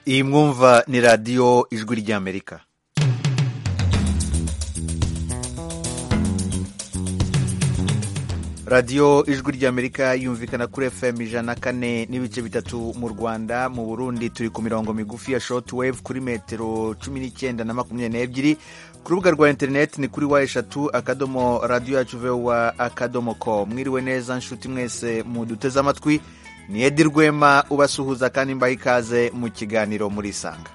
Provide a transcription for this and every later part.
iyi mwumva ni radiyo ijwi ry'amerika radiyo ijwi ry'amerika yumvikana kuri fm ijana na kane n'ibice bitatu mu rwanda mu burundi turi ku mirongo migufi ya short wave kuri metero cumi n'icyenda na makumyabiri n'ebyiri ku rubuga rwa interineti ni kuri wa eshatu akadomo radiyo yacu vewa akadomo ko mwiriwe neza nshuti mwese muduteze amatwi ni edi rwema ubasuhuza kandi mbaha ikaze mu kiganiro muri isanga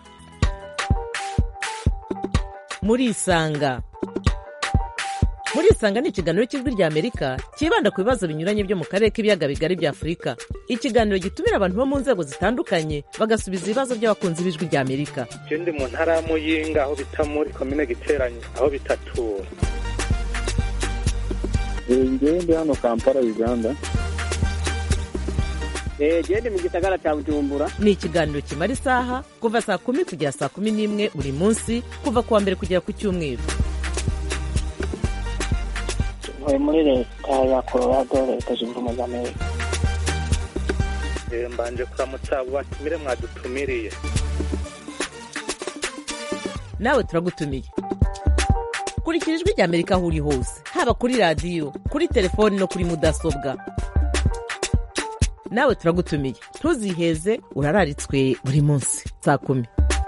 muri isanga muri isanga ni ikiganiro cy'ijwi rya amerika cyibanda ku bibazo binyuranye byo mu karere k'ibiyaga bigari bya afurika ikiganiro gitumira abantu bo mu nzego zitandukanye bagasubiza ibibazo by'abakunzi b'ijwi rya amerika je ndi mu ntara ya muyinga aho bita muri komine giteranye aho bitatura ngewe ndi hano kampala uganda gende mu gisagara cya bujumbura ni ikiganiro kimara isaha kuva saa kumi kugera saa kumi n'imwe buri munsi kuva ku wa mbere kugera ku cyumweru ntuye muri leta ya colorado leta zunze ubumwe za amerika Eh, mbanje kuramutsa abo batumire mwadutumiriye nawe turagutumiye kurikira ijwi rya amerika aho uri hose haba kuri radiyo kuri telefoni no kuri mudasobwa nawe turagutumiye ntuziheze urararitswe buri munsi saa kumi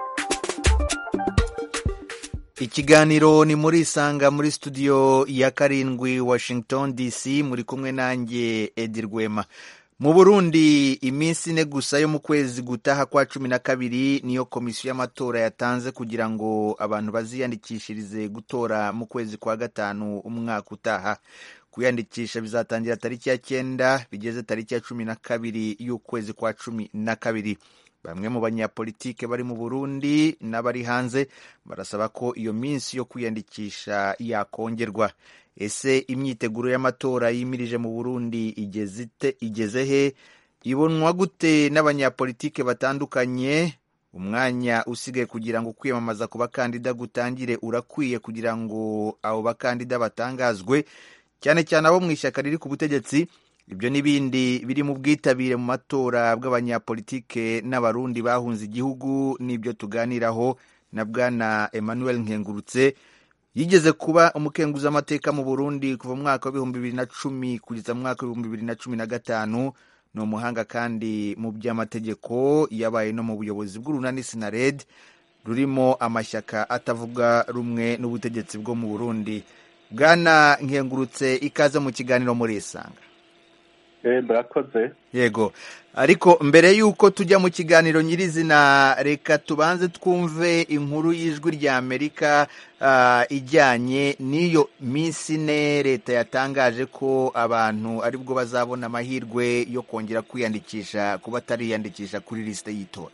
ikiganiro ni muri isanga muri studio ya karindwi washington dc muri kumwe nanjye edi rwema mu burundi iminsi ine gusa yo mu kwezi gutaha kwa cumi na kabiri niyo komisiyo y'amatora yatanze kugira ngo abantu baziyandikishirize gutora mu kwezi kwa gatanu umwaka utaha kwiyandikisha bizatangira tariki ya cyenda bigeze tariki ya cumi na kabiri y'ukwezi kwa cumi na kabiri bamwe mu banyapolitike bari mu burundi n'abari hanze barasaba ko iyo minsi yo kwiyandikisha yakongerwa ese imyiteguro y'amatora yimirije mu burundi igeze ite- igeze he ibonwa gute n'abanyapolitike batandukanye umwanya usigaye kugira ngo kwiyamamaza ku bakandida gutangire urakwiye kugira ngo abo bakandida batangazwe cyane cyane abo mu ishyaka riri ku butegetsi ibyo n'ibindi biri mu bwitabire mu matora bw'abanyapolitike n'abarundi bahunze igihugu n'ibyo tuganiraho na bwana emmanuel nkengurutse yigeze kuba umukenguzamateka mu burundi kuva mu mwaka w'ibihumbi bibiri na cumi kugeza mu mwaka w'ibihumbi bibiri na cumi na gatanu ni umuhanga kandi mu by'amategeko yabaye no mu buyobozi bw'urunani sinared rurimo amashyaka atavuga rumwe n'ubutegetsi bwo mu burundi bwana nkengurutse ikaze mu kiganiro muri isanga eh murakoze yego ariko mbere y'uko tujya mu kiganiro nyirizina reka tubanze twumve inkuru y'ijwi rya amerika ah, ijyanye n'iyo minsi ine leta yatangaje ko abantu aribwo bazabona amahirwe yo kongera kwiyandikisha ku batariyandikisha kuri lisite y'itora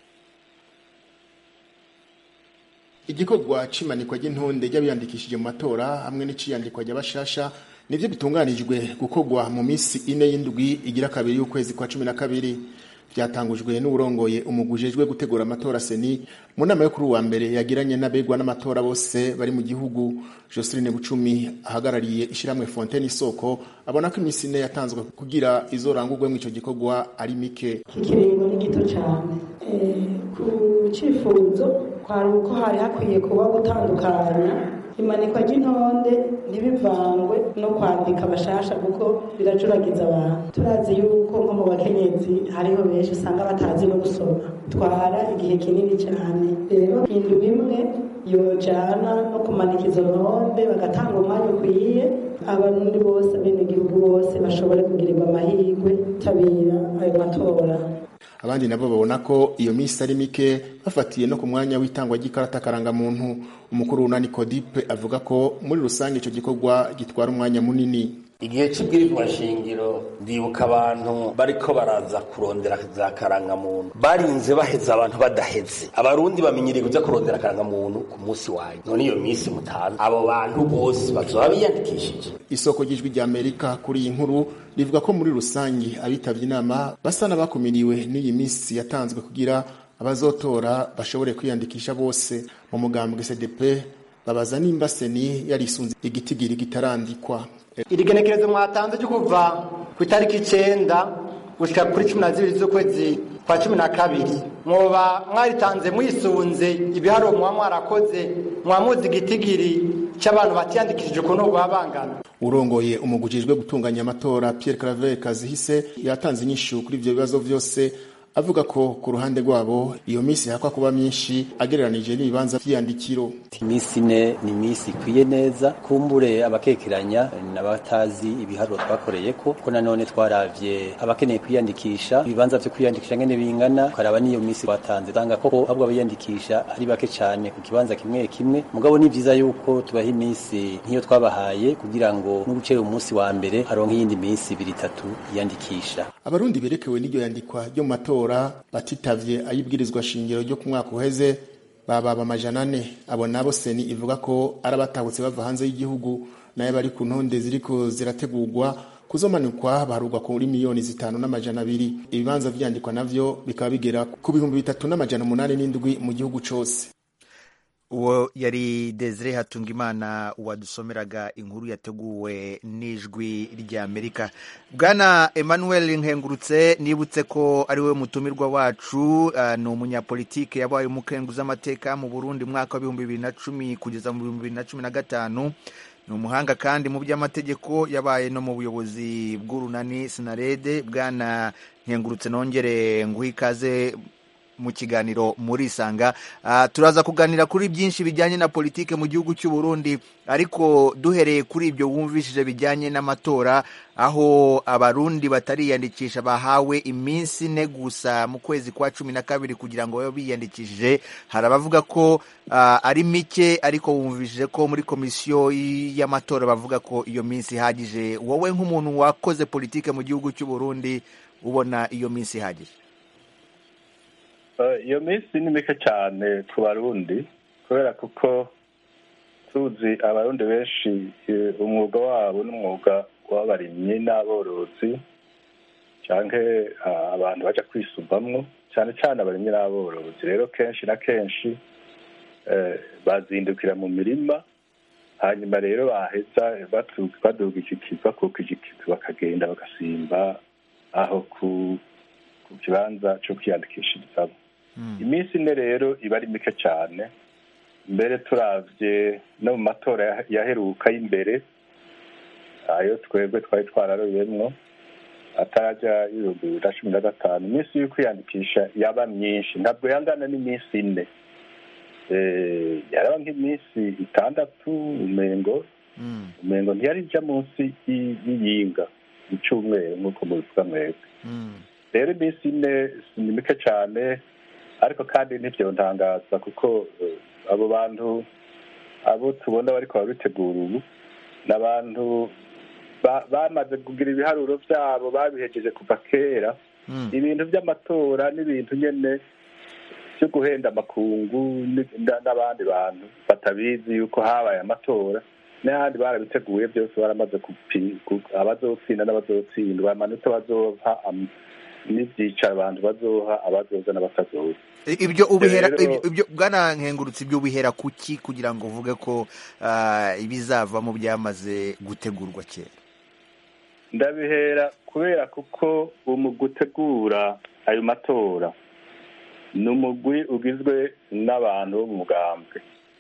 igikorwa c'imanikwa ry'intonde ry'abiyandikishije mu matora hamwe n'iciyandikwa ry'abashasha nivyo bitunganijwe gukorwa mu minsi ine y'indwi igira kabiri y'ukwezi kwa cumi na kabiri vyatangujwe n'uburongoye umugwi ujejwe gutegura amatora seni mu nama yo kuri uwa mbere yagiranye n'abegwa n'amatora bose bari mu gihugu joseline bucumi ahagarariye ishyirahamwe fontaine isoko abona ko iminsi ine yatanzwe kugira izorangurwemo ico gikorwa ari mike iki kiringo ni gito cyane Eh, ku cyifuzo kwari uko hari hakwiye kuba gutandukanya imanikwa ry'intonde ntibivangwe no kwandika abashasha kuko biracuragiza abantu turazi yuko nko mu bakenyezi hariho benshi usanga batazi no gusoma twara igihe kinini cyane rero indwi imwe yojana no kumanika izo ntonde bagatanga umwanya ukwiye abarundi bose abenegihugu bose bashobore kugirirwa amahirwe tabira ayo matora abandi nabo babona ko iyo minsi ari mike bafatiye no ku mwanya w'itangwa ry'ikarata karangamuntu umukuru w'unani kodipe avuga ko muri rusange icyo gikorwa gitwara umwanya munini igihe cy'ibwirizwa shingiro ndibuka abantu bariko baraza kurondera za karangamuntu barinze baheza abantu badaheze abarundi bamenyereye kuja kurondera karangamuntu ku munsi wanyu none iyo minsi mutanze abo bantu bose bazoba biyandikishije isoko ry'ijwi rya amerika kuri iyi nkuru rivuga ko muri rusange abitabye inama basa n'abakumiriwe n'iyi minsi yatanzwe kugira abazotora bashobore kwiyandikisha bose mu mugambwe cdp babaza nimba seni yarisunze igitigiri kitarandikwa iri genekerezo mwatanze ryo kuva ku itariki icenda gushika kuri cumi na zibiri z'ukwezi kwa cumi na kabiri mwoba mwaritanze mwisunze ibiharuro muba mwarakoze mwamuzi igitigiri cy'abantu batiyandikishije ukuntu baba bangana urongoye umugwi ujejwe gutunganya amatora Pierre Claver Kazihise yatanze inyishu kuri ivyo bibazo vyose avuga ko ku ruhande rwabo iyo minsi hakwa kuba myinshi agereranije n'ibibanza vy'iyandikiro iminsi ine ni iminsi ikwiye neza kumbure abakekeranya n'abatazi ibiharuro twakoreyeko ko nanone twaravye abakeneye kwiyandikisha ibibanza vyo kwiyandikisha ngene bingana ukaraba n'iyo minsi twatanze tanga koko ahubwo abayandikisha ari bake cane ku kibanza kimwe kimwe mugabo ni vyiza yuko tubaha iminsi nk'iyo twabahaye kugira ngo n'ugucera umunsi wa mbere haronke iyindi minsi ibiri itatu yiyandikisha abarundi berekewe n'iryo yandikwa ryo mu matora batitavye ayibwirizwa shingiro ryo ku mwaka uheze bababa amajana ane abo nabo seni ivuga ko ari abatahutse bava hanze y'igihugu nayo bari ku ntonde ziriko zirategurwa kuzomanikwa baharurwa kuri miliyoni zitanu n'amajana abiri ibibanza vyandikwa navyo bikaba bigera ku bihumbi bitatu n'amajana umunani n'indwi mu gihugu cose uwo yari desire hatungimana wadusomeraga inkuru yateguwe n'ijwi ry'amerika bwana emmanuel nkengurutse nibutse ko ari we mutumirwa wacu uh, ni umunyapolitike yabaye umukenguzi amateka mu burundi mwaka w'ibihumbi bibiri na cumi kugeza mu bihumbi bibiri na cumi na gatanu ni umuhanga kandi mu by'amategeko yabaye no mu buyobozi bw'urunani sinarede bwana nkengurutse nongere nguhe ikaze mu kiganiro muri isanga uh, turaza kuganira kuri byinshi bijyanye na politike mu gihugu cy'u Burundi ariko duhereye kuri ibyo wumvishije bijyanye n'amatora aho abarundi batariyandikisha bahawe iminsi ine gusa mu kwezi kwa cumi na kabiri kugira ngo babe biyandikishije hari abavuga ko uh, ari mike ariko wumvishije ko muri komisiyo y'amatora bavuga ko iyo minsi ihagije wowe nk'umuntu wakoze politike mu gihugu cy'u Burundi ubona iyo minsi ihagije iyo minsi ni mike cyane ku barundi kubera kuko tuzi abarundi benshi umwuga wabo n'umwuga w'abarimyi n'aborozi cyangwa abantu bajya kwisubamwo cyane cyane abarimyi n'aborozi rero kenshi na kenshi bazindukira mu mirima hanyuma rero baheza baduga ikikiva kuko ikikiva bakagenda bagasimba aho ku kibanza cyo kwiyandikishirizamo iminsi ine rero iba ari mike cyane mbere turabye no mu matora yaheruka y'imbere ayo twebwe twari twararoyemwo atarajya y'ibihumbi bibiri na cumi na gatanu iminsi yo kwiyandikisha yaba myinshi ntabwo yangana n'iminsi ine yaraba nk'iminsi itandatu umengo umengo ntiyari ijya munsi y'iyinga icyumweru nk'uko mubivuga mwebwe rero iminsi ine ni mike cyane ariko kandi ntibyontangaza kuko abo bantu abo tubona bariko babitegura ubu ni abantu bamaze kugira ibiharuro byabo babihejeje kuva kera ibintu by'amatora n'ibintu nyine byo guhenda amakungu n'abandi bantu batabizi yuko habaye amatora n'ahandi barabiteguye byose baramaze abazotsinda n'abazotsindwa amanota bazoha n'ibyicaro abantu bazoha abazoza n'abatazoza ibyo ubihera ibyo bwana nkengurutse ibyo ubihera kuki kugira ngo uvuge ko ibizavamo byamaze gutegurwa kera ndabihera kubera kuko umugwi utegura ayo matora ni umugwi ugizwe n'abantu bo mu mugambwe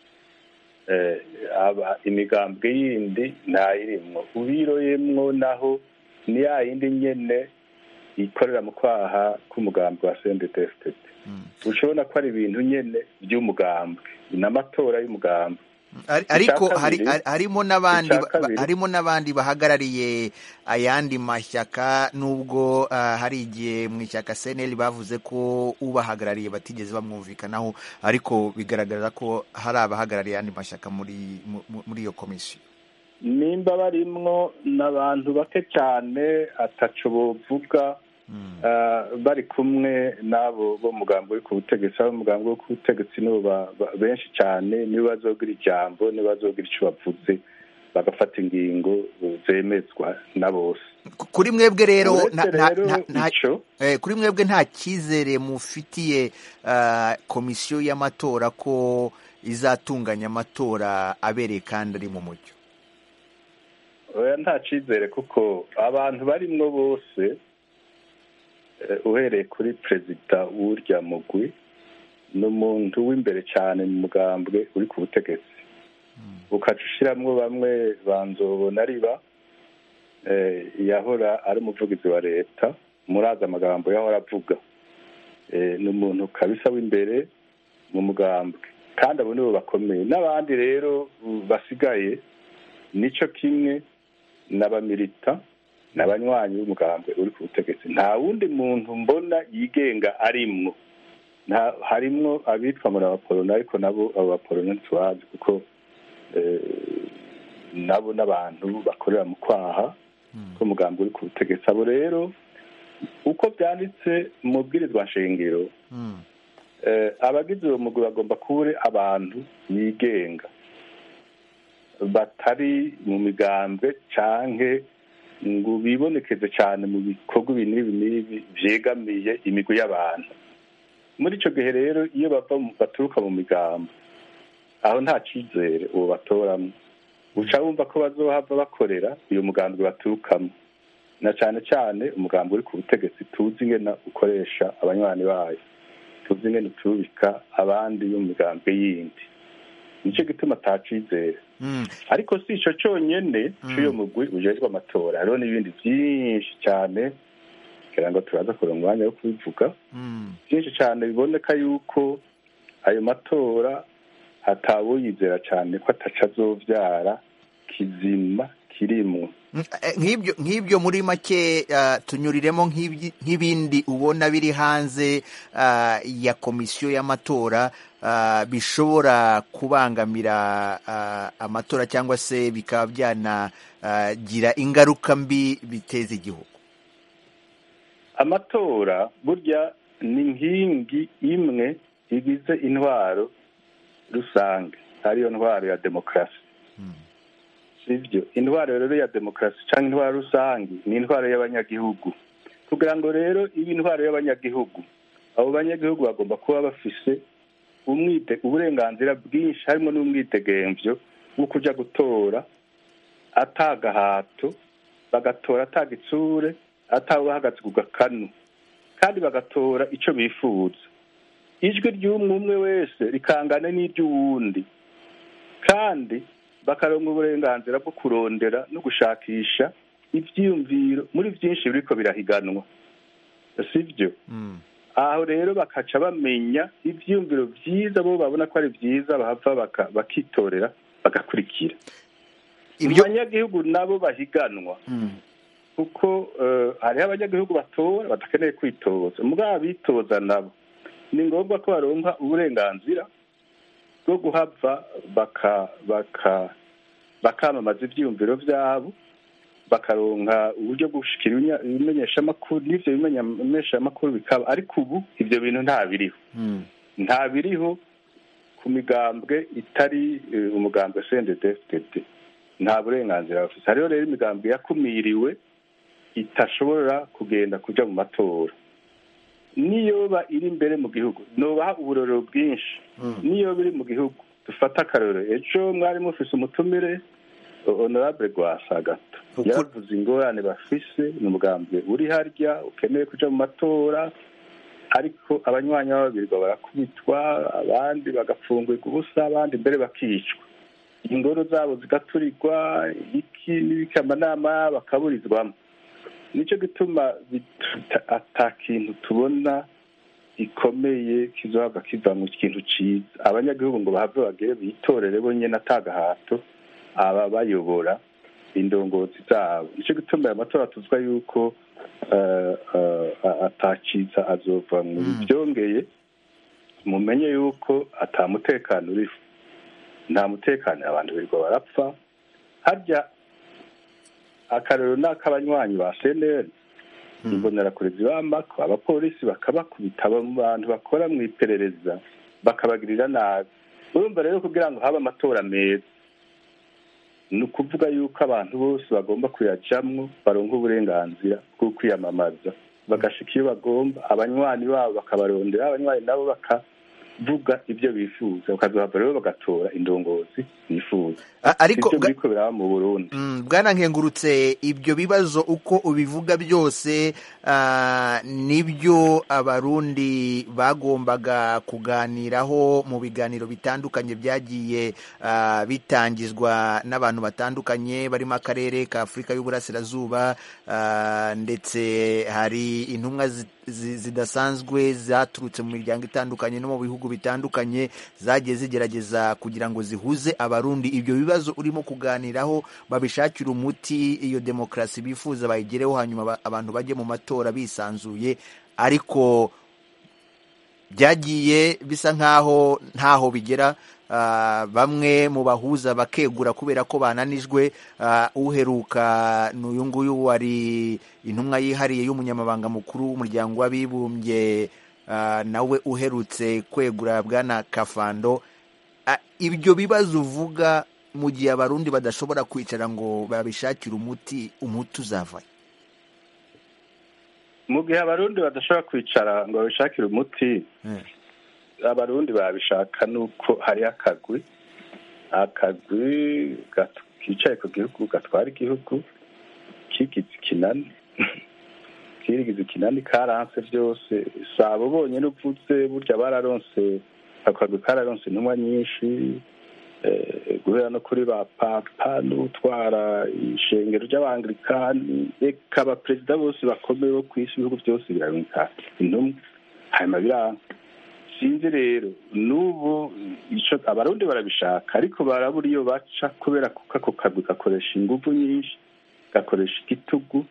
imigambwe yindi ntayirimwo ubiroyemwo naho ni ya yindi nyene ikorera mu kwaha k'umugambi wa sendetesitete ushobora ko ari ibintu nyine by'umugambwe ni amatora y'umugambwe ariko harimo n'abandi harimo n'abandi bahagarariye ayandi mashyaka nubwo hari igihe mu ishyaka seneri bavuze ko ubahagarariye batigeze bamwumvikanaho ariko bigaragara ko hari abahagarariye ayandi mashyaka muri muri iyo komisiyo nimba barimwo n'abantu bake cyane ataco bovuga bari kumwe n'abo bo mugambo uri ku butegetsi abo mugambo wo ku butegetsi nibo benshi cyane nibo bazogira ijambo nibo bazogira icyo bavuze bagafata ingingo zemezwa na bose kuri mwebwe rero kuri mwebwe nta cyizere mufitiye komisiyo y'amatora ko izatunganya amatora abereye kandi ari mu mucyo oya nta cyizere kuko abantu barimwo bose uhereye kuri perezida w'urya mugwi ni umuntu w'imbere cyane mu mugambwe uri ku butegetsi ukaca ushiramwo bamwe banzobona riba yahora ari umuvugizi wa leta murazi amagambo yahora avuga ni umuntu kabisa w'imbere mu mugambwe kandi abo nibo bakomeye n'abandi rero basigaye nicyo kimwe n'abamirita n'abanywanyi b'umugambwe uri ku butegetsi nta wundi muntu mbona yigenga arimwo harimwo abitwa muri abaporona ariko nabo abo baporona ntitubazi kuko nabo n'abantu bakorera mu kwaha k'umugambi uri ku butegetsi abo rero uko byanditse mu bwirizwa nshingiro abagize uwo mugwi bagomba kuba abantu bigenga batari mu migambwe canke ngo bibonekeze cyane mu bikorwa ibi n'ibi n'ibi byegamiye imigwi y'abantu muri icyo gihe rero iyo bava baturuka mu migambo aho nta cyizere uwo batoramo uca wumva ko bazohava bakorera uyu mugambi baturukamo na cyane cyane umugambi uri ku butegetsi tuzi ingena ukoresha abanywanyi bayo tuzi ingena uturubika abandi bo mu migambi yindi nicyo gituma atacizera ariko si icyo cyonyine cy'uyu mugwi ujejwe amatora hariho n'ibindi byinshi cyane kugira ngo turaza kuronka umwanya wo kubivuga byinshi cyane biboneka yuko ayo matora atawuyizera cyane ko ataca azobyara kizima kirimo nk'ibyo muri make tunyuriremo nk'ibindi ubona biri hanze ya komisiyo y'amatora bishobora kubangamira amatora cyangwa se bikaba byanagira ingaruka mbi biteza igihugu amatora burya ni inkingi imwe igize intwaro rusange ariyo ntwaro ya demokarasi sibyo intwaro rero ya demokarasi cyangwa intwaro rusange ni intwaro y'abanyagihugu kugira ngo rero ibe intwaro y'abanyagihugu abo banyagihugu bagomba kuba bafise uburenganzira bwinshi harimo n'umwidegemvyo wo kujya gutora atagahato bagatora atagitsure atawe bahagaze ku gakanu kandi bagatora icyo bifuza ijwi ry'umwe umwe wese rikangana n'iry'uwundi kandi bakaronka uburenganzira bwo kurondera no gushakisha ibyiyumviro muri byinshi biriko birahiganwa sibyo aho rero bakaca bamenya ibyiyumviro byiza bo babona ko ari byiza bahava bakitorera bagakurikira abanyagihugu nabo bahiganwa kuko hariho abanyagihugu batora badakeneye kwitoza mugabo abitoza nabo ni ngombwa ko baronka uburenganzira bwo guhava bakamamaza ibyiyumviro byabo bakaronka uburyo bwo gushikira ibimenyeshamakuru n'ibyo bimenyeshamakuru bikaba ariko ubu ibyo bintu nta biriho nta biriho ku migambwe itari umugambwe sendedefitede nta burenganzira bafite hariho rero imigambwe yakumiriwe itashobora kugenda kujya mu matora niyoba iri imbere mu gihugu nubaha uburorero bwinshi niyo biri mu gihugu dufata akarorero ejo mwari mufise umutumire honorable rwasa gato yaravuze ingorane bafise ni umugambi uri harya ukeneye kuja mu matora ariko abanywanyi b'ababirwa barakubitwa abandi bagapfungurwa ubusa abandi mbere bakicwa ingoro zabo zigaturirwa iki n'ibiki amanama bakaburizwamo nicyo gituma ata kintu tubona gikomeye kizohava kiva mu kintu cyiza abanyagihugu ngo bahave bagere bitorere bonyine atagahato aba bayobora indongozi zabo nicyo gituma aya matora tuzwa yuko atakiza azova mu byongeye mumenye yuko atamutekano uriho nta mutekano abantu birirwa barapfa harya akarero ni ak'abanywanyi ba seneri imbonerakure zibambako abapolisi bakabakubita abantu bakora mu iperereza bakabagirira nabi urumva rero kugira ngo habe amatora meza ni ukuvuga yuko abantu bose bagomba kuyajamwo baronka uburenganzira bwo kwiyamamaza bagashika iyo bagomba abanywanyi babo bakabarondera abanywanyi nabo kuvuga ibyo bifuza bakazohava rero bagatora indongozi bifuza ariko ibyo biriko biraba mu burundi bwana nkengurutse ibyo bibazo uko ubivuga byose nibyo abarundi bagombaga kuganiraho mu biganiro bitandukanye byagiye bitangizwa n'abantu batandukanye barimo akarere ka afurika y'uburasirazuba ndetse hari intumwa zidasanzwe zaturutse mu miryango itandukanye no mu bihugu bitandukanye zagiye zigerageza kugira ngo zihuze abarundi ibyo bibazo urimo kuganiraho babishakira umuti iyo demokarasi bifuza bayigereho hanyuma abantu bajye mu matora bisanzuye ariko byagiye bisa nk'aho ntaho bigera bamwe mu bahuza bakegura kubera ko bananijwe uheruka ni uyu nguyu wari intumwa yihariye y'umunyamabanga mukuru w'umuryango w'abibumbye nawe uherutse kwegura bwana kafando ibyo bibazo uvuga mu gihe abarundi badashobora kwicara ngo babishakire umuti umuti uzavayo mu gihe abarundi badashobora kwicara ngo babishakire umuti abarundi babishaka nuko hariho akagwi akagwi kicaye ku gihugu gatwara igihugu kigize ikinani kirigize ikinani karanse byose si abo bonyine uvuze burya bararonse akagwi kararonse intumwa nyinshi guhera no kuri ba papa n'utwara ishengero ry'abangirikani reka abaperezida bose bakomeye bo ku isi ibihugu byose biraboneka intumwa hanyuma biranga sinzi rero n'ubu abarundi barabishaka ariko barabura iyo baca kubera kuko ako kagwi gakoresha ingufu nyinshi gakoresha igitugu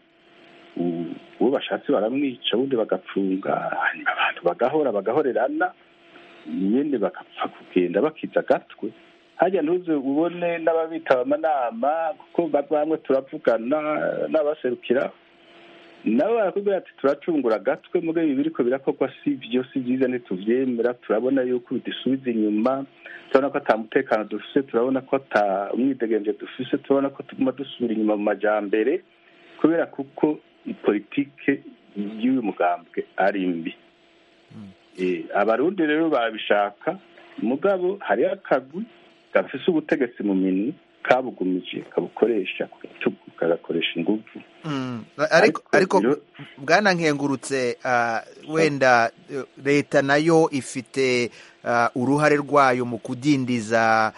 uwo bashatse baramwica ubundi bagapfunga hanyuma abantu bagahora bagahorerana nyine bagapfa kugenda bakiza agatwe hajya ntuze ubone n'ababitaba amanama kuko bamwe turavugana n'abaserukira nabo barakubwira ati turacungura agatwe muri ibi biriko birakorwa si byo si byiza ntituvyemera turabona yuko bidusubiza inyuma turabona ko ata mutekano dufise turabona ko ata umwidegemvye dufise turabona ko tuguma dusubira inyuma mu majambere kubera kuko politike y'uyu mugambwe ari mbi abarundi rero babishaka mugabo hariho akagwi gafise ubutegetsi mu minwe kabugumije kabukoresha ku gitugu kagakoresha ingufu ariko bwana nkengurutse wenda leta nayo ifite uruhare rwayo mu kudindiza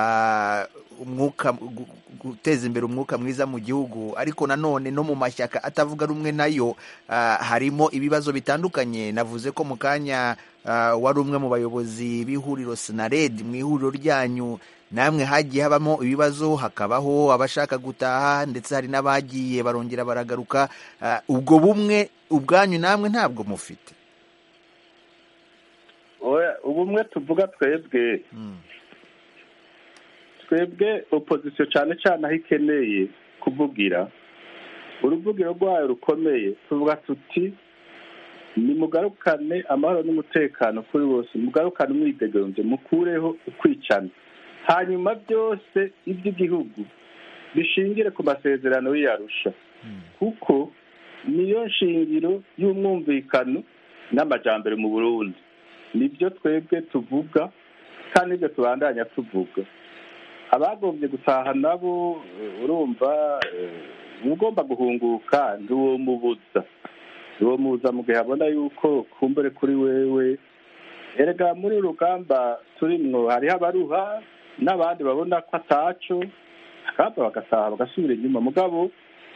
umwuka guteza imbere umwuka mwiza mu gihugu ariko nanone no mu mashyaka atavuga rumwe nayo harimo ibibazo bitandukanye navuze ko mu kanya wari umwe mu bayobozi b'ihuriro sinaredi mu ihuriro ryanyu namwe hagiye habamo ibibazo hakabaho abashaka gutaha ndetse hari n'abagiye barongera baragaruka ubwo bumwe ubwanyu namwe ntabwo mufite ubumwe tuvuga twebwe twebwe opozisiyo cyane cyane aho ikeneye kuvugira uruvugiro rwayo rukomeye tuvuga tuti nimugarukane amahoro n'umutekano kuri bose mugarukane umwidegenzo mukureho ukwicana hanyuma byose iby'igihugu bishingire ku masezerano y'iyarusha kuko niyo nshingiro y'umwumvikano n'amajyambere mu burundi nibyo twebwe tuvuga kandi nibyo tubandanya tuvuga abagombye gutaha nabo urumva ugomba guhunguka ntiwomubuza ntiwomubuza mu gihe abona yuko kumbure kuri wewe erega muri urugamba turimwo hariho abaruha n'abandi babona ko ataco akaba bagataha bagasubira inyuma mugabo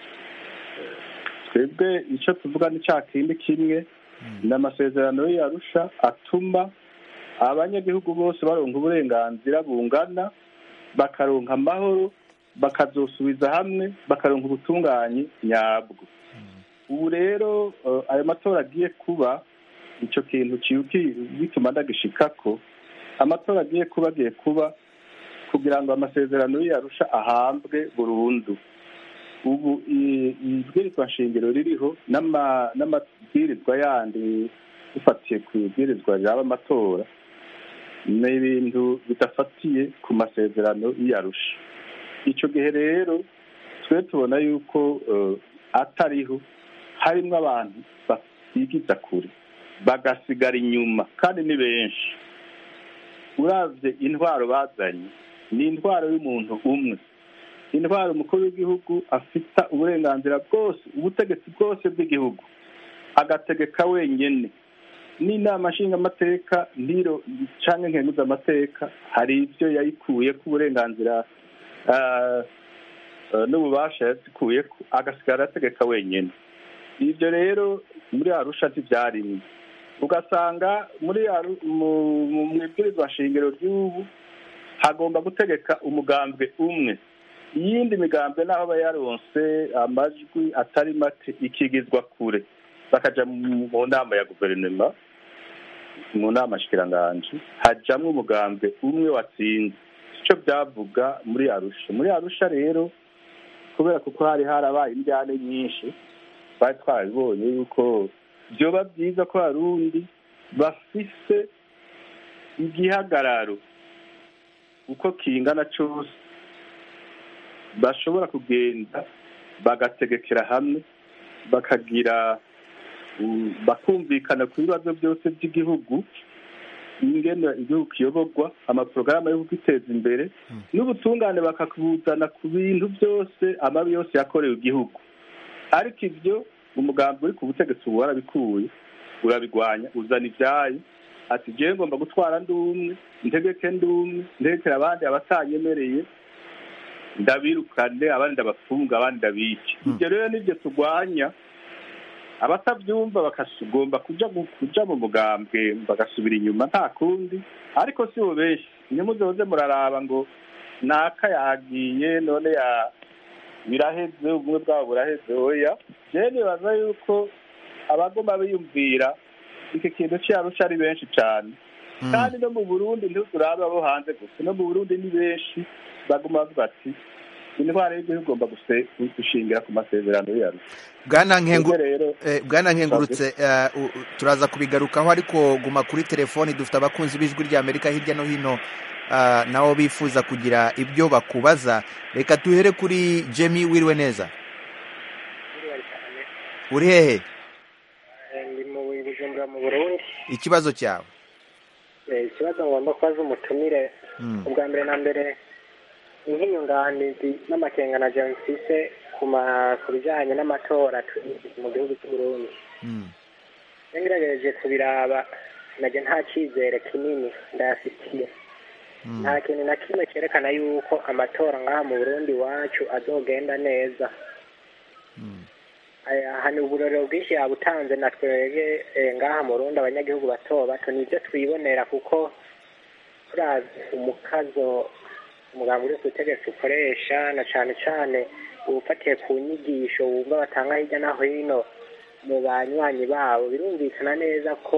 twebwe icyo tuvuga ni cya kindi kimwe ni amasezerano y'arusha atuma abanyagihugu bose baronka uburenganzira bungana bakaronka amahoro bakazosubiza hamwe bakaronka ubutunganye nyabwo ubu rero ayo matora agiye kuba icyo kintu bituma ndagishikako amatora agiye kuba agiye kuba kugira ngo amasezerano y'arusha ahambwe burundu ubu ibwirizwa nshingiro ririho n'amabwirizwa yandi dufatiye ku ibwirizwa ryaba amatora ni ibintu bidafatiye ku masezerano y'arusha icyo gihe rero twe tubona yuko atariho harimo abantu bigiza kure bagasigara inyuma kandi ni benshi uravye intwaro bazanye ni intwaro y'umuntu umwe intwaro umukuru w'igihugu afita uburenganzira bwose ubutegetsi bwose bw'igihugu agategeka wenyene n'inama nshingamateka ntiro canke nkenguzamateka hari ivyo yayikuye ku burenganzira n'ububasha yazikuyeko agasigara ategeka wenyene ivyo rero muri arusha ntivyarimwe ugasanga muri mu ibwirizwa nshingiro ry'ubu hagomba gutegeka umugambwe umwe iyindi migambwe naho aba yaronse amajwi atari make ikigizwa kure bakaja mu nama ya guverinoma mu nama shikiranganji hajamwo umugambwe umwe watsinze ico byavuga muri arusha muri arusha rero kubera kuko hari harabaye indyane nyinshi twari twabibonye yuko vyoba byiza ko abarundi bafise igihagararo uko kingana cose bashobora kugenda bagategekera hamwe bakagira bakumvikana ku bibazo byose by'igihugu ingene igihugu kiyoborwa amaporogaramu yo kwiteza imbere n'ubutungane bakakubuzana ku bintu byose amabi yose yakorewe igihugu ariko ibyo umugambi uri ku butegetsi ubu warabikuye urabigwanya uzana ibyayo ati jewe ngomba gutwara ndi umwe ntegeke ndi umwe ntegekera abandi abatanyemereye ndabirukane abandi ndabafunga abandi ndabice ibyo rero nibyo turwanya abatabyumva bakagomba kuja kuja mu mugambwe bagasubira inyuma nta kundi ariko si bo benshi ntimuzoze muraraba ngo naka yagiye none ya biraheze ubumwe bwabo buraheze oya jewe nibaza yuko abagoma biyumvira iki kintu cyarusha ari benshi cyane kandi no mu burundi ntiturabe abo hanze gusa no mu burundi ni benshi baguma bavuga ati intwara y'igihugu igomba gushingira ku masezerano yayo bwana nkengurutse turaza kubigarukaho ariko guma kuri telefoni dufite abakunzi b'ijwi ry'amerika hirya no hino nabo bifuza kugira ibyo bakubaza reka duhere kuri jemi wiriwe neza uri hehe ndi mu bujumbura mu burundi ikibazo cyawe ikibazo ngomba kubaza umutumire ubwa mbere na mbere nk'inyunganizi n'amakengana mfise ku bijyanye n'amatora mu gihugu cy'u Burundi ngerageje kubiraba najya nta cyizere kinini ndayafitiye nta kintu na kimwe cyerekana yuko amatora ngaha mu burundi iwacu azogenda neza hano uburorero bwinshi yabutanze na twebwe ngaha mu rundi abanyagihugu bato bato nibyo twibonera kuko turazi umukazo umugambi uri ku butegetsi ukoresha na cyane cyane ubufatiye ku nyigisho wumva batanga hirya no hino mu banywanyi babo birumvikana neza ko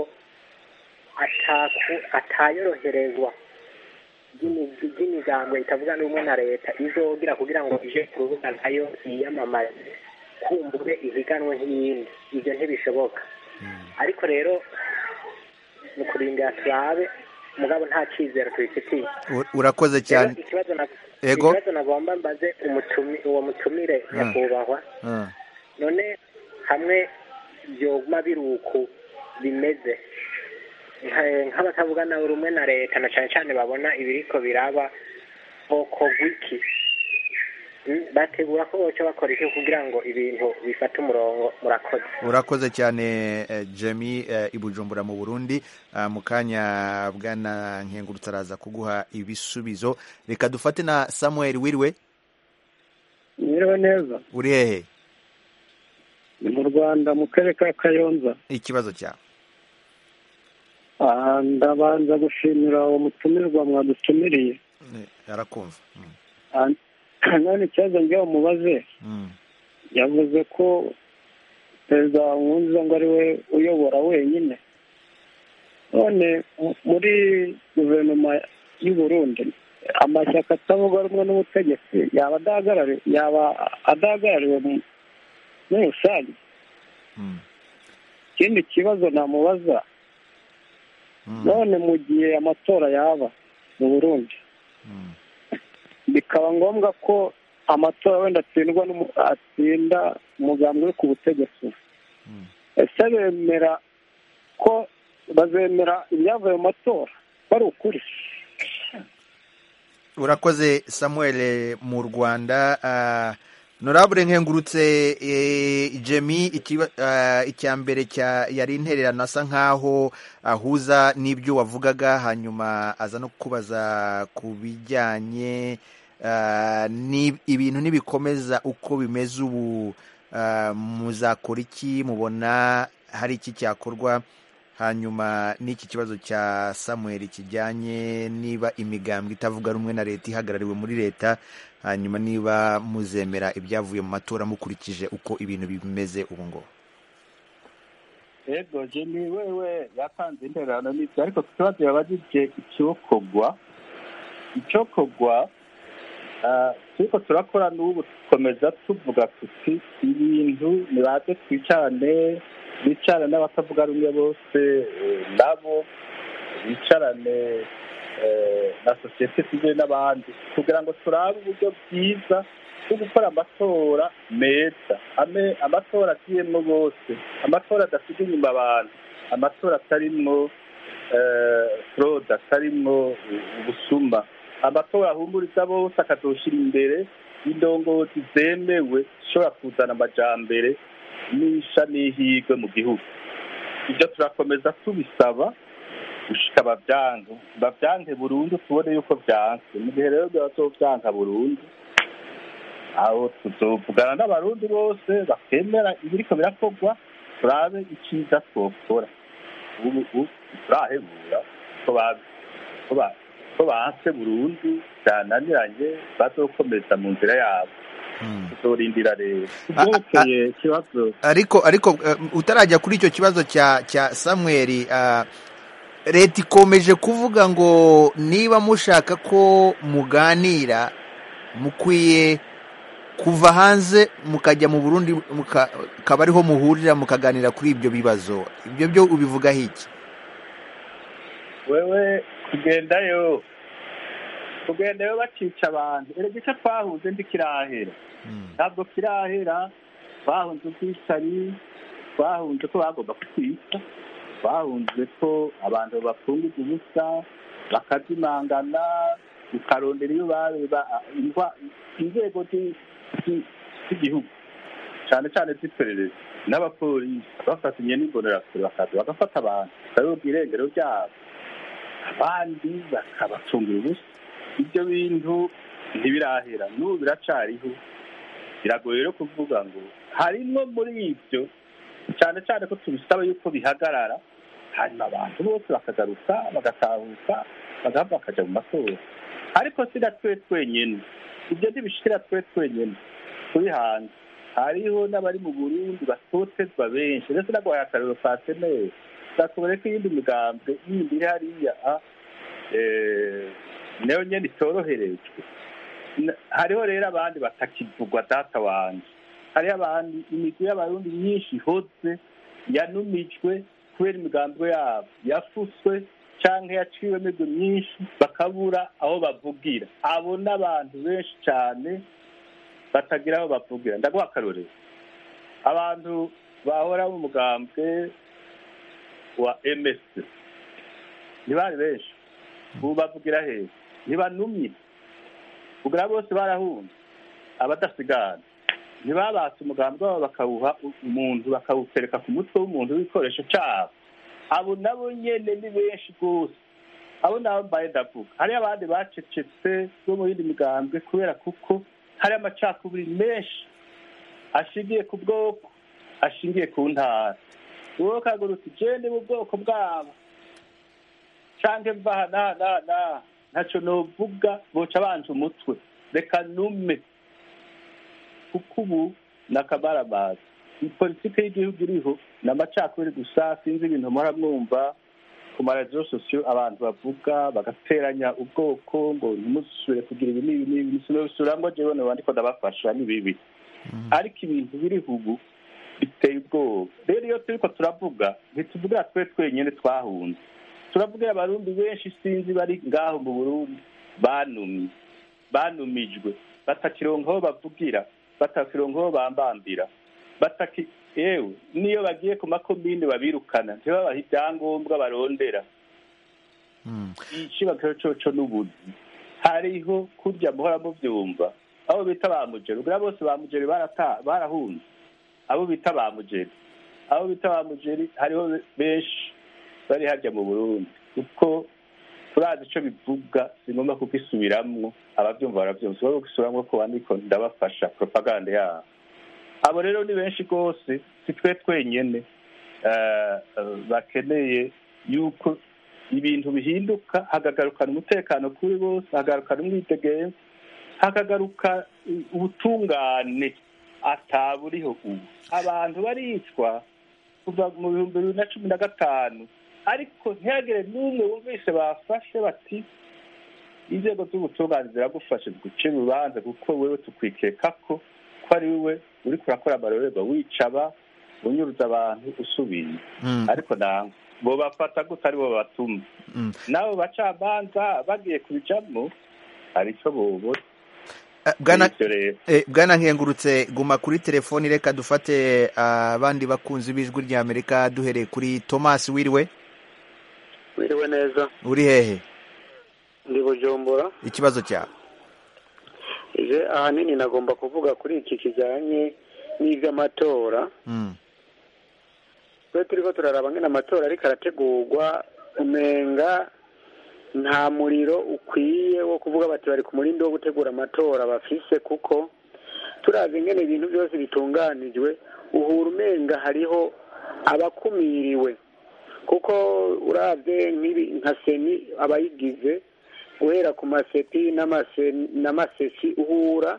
atayoroherezwa ry'imigambo itavuga n'umwe na leta izogira kugira ngo ije ku rubuga nayo yiyamamaze kumbure ihiganwe nk'iyindi ibyo ntibishoboka ariko rero mu kurindira turabe mugabo nta cyizere tubifitiye urakoze cyane ikibazo nagomba mbaze uwo mutumire nyakubahwa none hamwe byoguma biri uku bimeze nk'abatavuga nawe rumwe na leta na cyane cyane babona ibiriko biraba hoko gwiki bategura ko boca bakora iki kugira ngo ibintu bifate umurongo murakoze urakoze cyane jemi ibujumbura mu burundi mu kanya bwana nkengurutse araza kuguha ibisubizo reka dufate na samuel wiriwe mwiriwe neza uri hehe ni mu rwanda mu karere ka kayonza ikibazo cyawe ndabanza gushimira uwo mutumirwa mwadutumiriye arakumva none ikibazo njyewe mubaze yavuze ko perezida nkunze ngo ari we uyobora wenyine none muri guverinoma y'u Burundi amashyaka atavuga rumwe n'ubutegetsi yaba adahagarariwe muri rusange ikindi kibazo namubaza none mu gihe amatora yaba mu burundi bikaba ngombwa ko amatora wenda atsindwa atsinda umugambi uri ku butegetsi ese bemera ko bazemera ibyavuye mu matora bari ukuri urakoze samuel mu rwanda uh, norabure nkengurutse eh, jemi icya mbere yari intererano asa nkaho ahuza n'ibyo wavugaga hanyuma aza no kubaza ku bijyanye ibintu nibikomeza uko bimeze ubu muzakora iki mubona hari iki cyakorwa hanyuma n'iki kibazo cya samuel kijyanye niba imigambwe itavuga rumwe na leta ihagarariwe muri leta hanyuma niba muzemera ibyavuye mu matora mukurikije uko ibintu bimeze ubu ngubu yego jeni wewe yatanze intererano n'ibyo ariko ku kibazo yabajije icyokorwa icyokorwa turiko turakora n'ubu dukomeza tuvuga tuti ibintu nibaze twicarane bicarane n'abatavuga rumwe bose nabo bicarane na sosiyete sivile n'abandi kugira ngo turabe uburyo bwiza bwo gukora amatora meza amatora agiyemo bose amatora adasiga inyuma abantu amatora atarimwo forode atarimwo ubusuma amatora ahumuriza bose akazoshyira imbere indongozi zemewe zishobora kuzana amajambere n'isha n'ihirwe mu gihugu ibyo turakomeza tubisaba gushika babyange babyange burundu tubone yuko byanze mu gihe rero byazovyanka burundu aho tuzovugana n'abarundi bose bakemera ibiriko birakorwa turabe iciza twokora ubu turahebura ko banse burundu byananiranye bazokomeza mu nzira yabo tuzorindira rero kubyerekeye ikibazo ariko ariko utarajya kuri icyo kibazo cya cya samweri leta ikomeje kuvuga ngo niba mushaka ko muganira mukwiye kuva hanze mukajya mu burundi mukaba ariho muhurira mukaganira kuri ibyo bibazo ibyo byo ubivugaho iki wewe kugendayo kugendayo bacica abantu erega icyo twahunze ndi kirahera ntabwo kirahera twahunze ubwicanyi twahunze ko bagomba kutwica twahunze ko abantu bafungirwa ubusa bakazimangana ukarondera iyo bareba inzego z'igihugu cyane cyane z'iperereza n'abapolisi bafatanye n'imbonerakure bakaza bagafata abantu bakabibwa irengero ryabo abandi bakabacungira ubusa ibyo bintu ntibirahera n'ubu biracariho biragoye rero kuvuga ngo harimo muri ibyo cyane cyane ko tubisaba yuko bihagarara hanyuma abantu bose bakagaruka bagatahuka bagahava bakajya mu matora ariko si na twe twenyine ibyo ntibishikira twe twenyine turi hanze hariho n'abari mu burundi batotezwa benshi ndetse n'agwaye akarero ka seneri zatubone ko iyindi migambwe yindi iri hariya nayo nyine itoroherejwe hariho rero abandi batakivugwa data wanjye hariho abandi imigwi y'abarundi myinshi ihoze yanumijwe kubera imigambwe yabo yafuswe cyangwa yaciwe imigwi myinshi bakabura aho bavugira abo n'abantu benshi cyane batagira aho bavugira ndaguha akarorero abantu bahora mu mugambwe wa ms ntibari benshi ubu bavugira heza ntibanumye kugira bose barahunze abadasigana ntibabatse umugambi wabo bakawuha umuntu bakawutereka ku mutwe w'umuntu w'igikoresho cyabo abo nabo nyine ni benshi rwose abo nabo mbaye ndavuga hariyo abandi bacecetse bo mu yindi migambwe kubera kuko hari amacakubiri menshi ashingiye ku bwoko ashingiye ku ntara wowe ukagurutse ugende mu bwoko bwabo cyangwa mva na na na ntacyo nuvuga boca banje umutwe reka nume kuko ubu ni akabaramazi politiki y'igihugu iriho ni amacakubiri gusa sinzi ibintu muhora mwumva ku maradiyo sosiyo abantu bavuga bagateranya ubwoko ngo ntimusubire kugira ibi n'ibi n'ibi sinubisubira ngo jewe wandiko ndabafasha ni bibi ariko ibintu biriho ubu biteye ubwoba rero iyo turiko turavuga ntituvugira twe twenyine twahunze turavugira abarundi benshi sinzi bari ngaho mu burundi banumye banumijwe batakironka aho bavugira batakironka aho bambambira bataki yewe niyo bagiye ku makomine babirukana ntibabahe ibyangombwa barondera ikibazo coco n'ubuzi hariho kurya muhora mubyumva abo bita ba mugeri ubwo bose ba mugeri barahunze abo bita ba mugeri abo bita ba mugeri hariho benshi bari harya mu burundi kuko turazi icyo bivuga si ngombwa kukisubiramwo ababyumva barabyumva si ngombwa kukisubiramwo ko bandiko ndabafasha propaganda yabo abo rero ni benshi rwose si twe twenyine bakeneye yuko ibintu bihinduka hakagarukana umutekano kuri bose hakagarukana umwitegeko hakagaruka ubutungane ataburiho ubu abantu baricwa kuva mu bihumbi bibiri na cumi na gatanu ariko ntihagire n'umwe wumvise bafashe bati inzego z'ubutungane ziragufashe guca urubanza kuko wewe tukwikeka ko ko ari we uri kurakora amarorerwa wicaba unyuruza abantu usubiye ariko ntabwo bo bafata gute ari bo batuma nabo bacamanza bagiye kubijamo hari icyo bobora bwana nkengurutse guma kuri telefoni reka dufate abandi bakunzi b'ijwi rya amerika duhereye kuri thomas wiriwe wiriwe neza uri hehe ndi bujumbura ikibazo cyawe ije ahanini nagomba kuvuga kuri iki kijyanye n'iby'amatora twe turi ko turaraba nk'ino amatora ariko arategurwa umenga nta muriro ukwiye wo kuvuga bati bari ku murindi wo gutegura amatora bafise kuko turazi ingene ibintu byose bitunganijwe uhura umenga hariho abakumiriwe kuko urabye nka seni abayigize guhera ku maseti n'amasesi uhura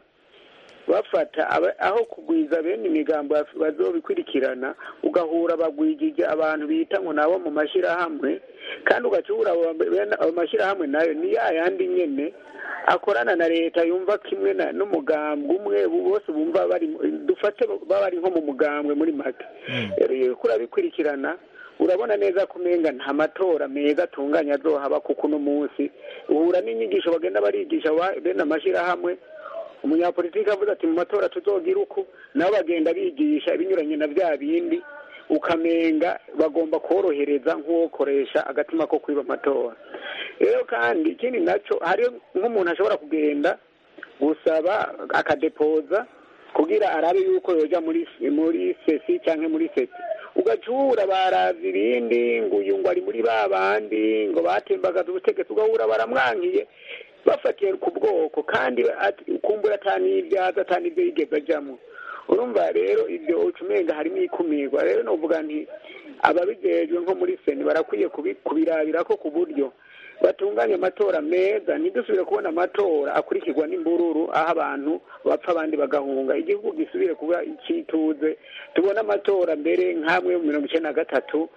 bafata aho kugwiza bene imigambo bazobikurikirana ugahura bagwigije abantu bita ngo nabo mu mashyirahamwe kandi ugacura ayo mashyirahamwe nayo ni ya yandi nyene akorana na leta yumva kimwe n'umugambwe umwe bose bumva bari dufate baba bari nko mu mugambwe muri make rero urabikurikirana urabona neza ko umenga nta matora meza atunganya azohaba kuko uno munsi uhura n'inyigisho bagenda barigisha bene amashyirahamwe umunyapolitiki avuze ati mu matora tuzogira uku nabo bagenda bigisha ibinyuranye na bya bindi ukamenga bagomba korohereza nk'uwokoresha agatima ko kwiba amatora rero kandi ikindi nacyo hari nk'umuntu ashobora kugenda gusaba akadepoza kugira arabe yuko yoja muri muri sesi cyangwa muri seti ugacura baraza ibindi ngo uyu ngo ari muri ba bandi ngo batembagaza ubutegetsi ugahura baramwankiye bafatiye ku bwoko kandi ukumbura atanibyaza atanibyo yigeze ajyamo urumva rero ibyo ucumenga harimo ikumirwa rero nuvuga nti ababijejwe nko muri seni barakwiye kubirabira ko ku buryo batunganya amatora meza ntidusubire kubona amatora akurikirwa n'imbururu aho abantu bapfa abandi bagahunga igihugu gisubire kuba icyituze tubona amatora mbere nk'amwe mu mirongo icyenda na gatatu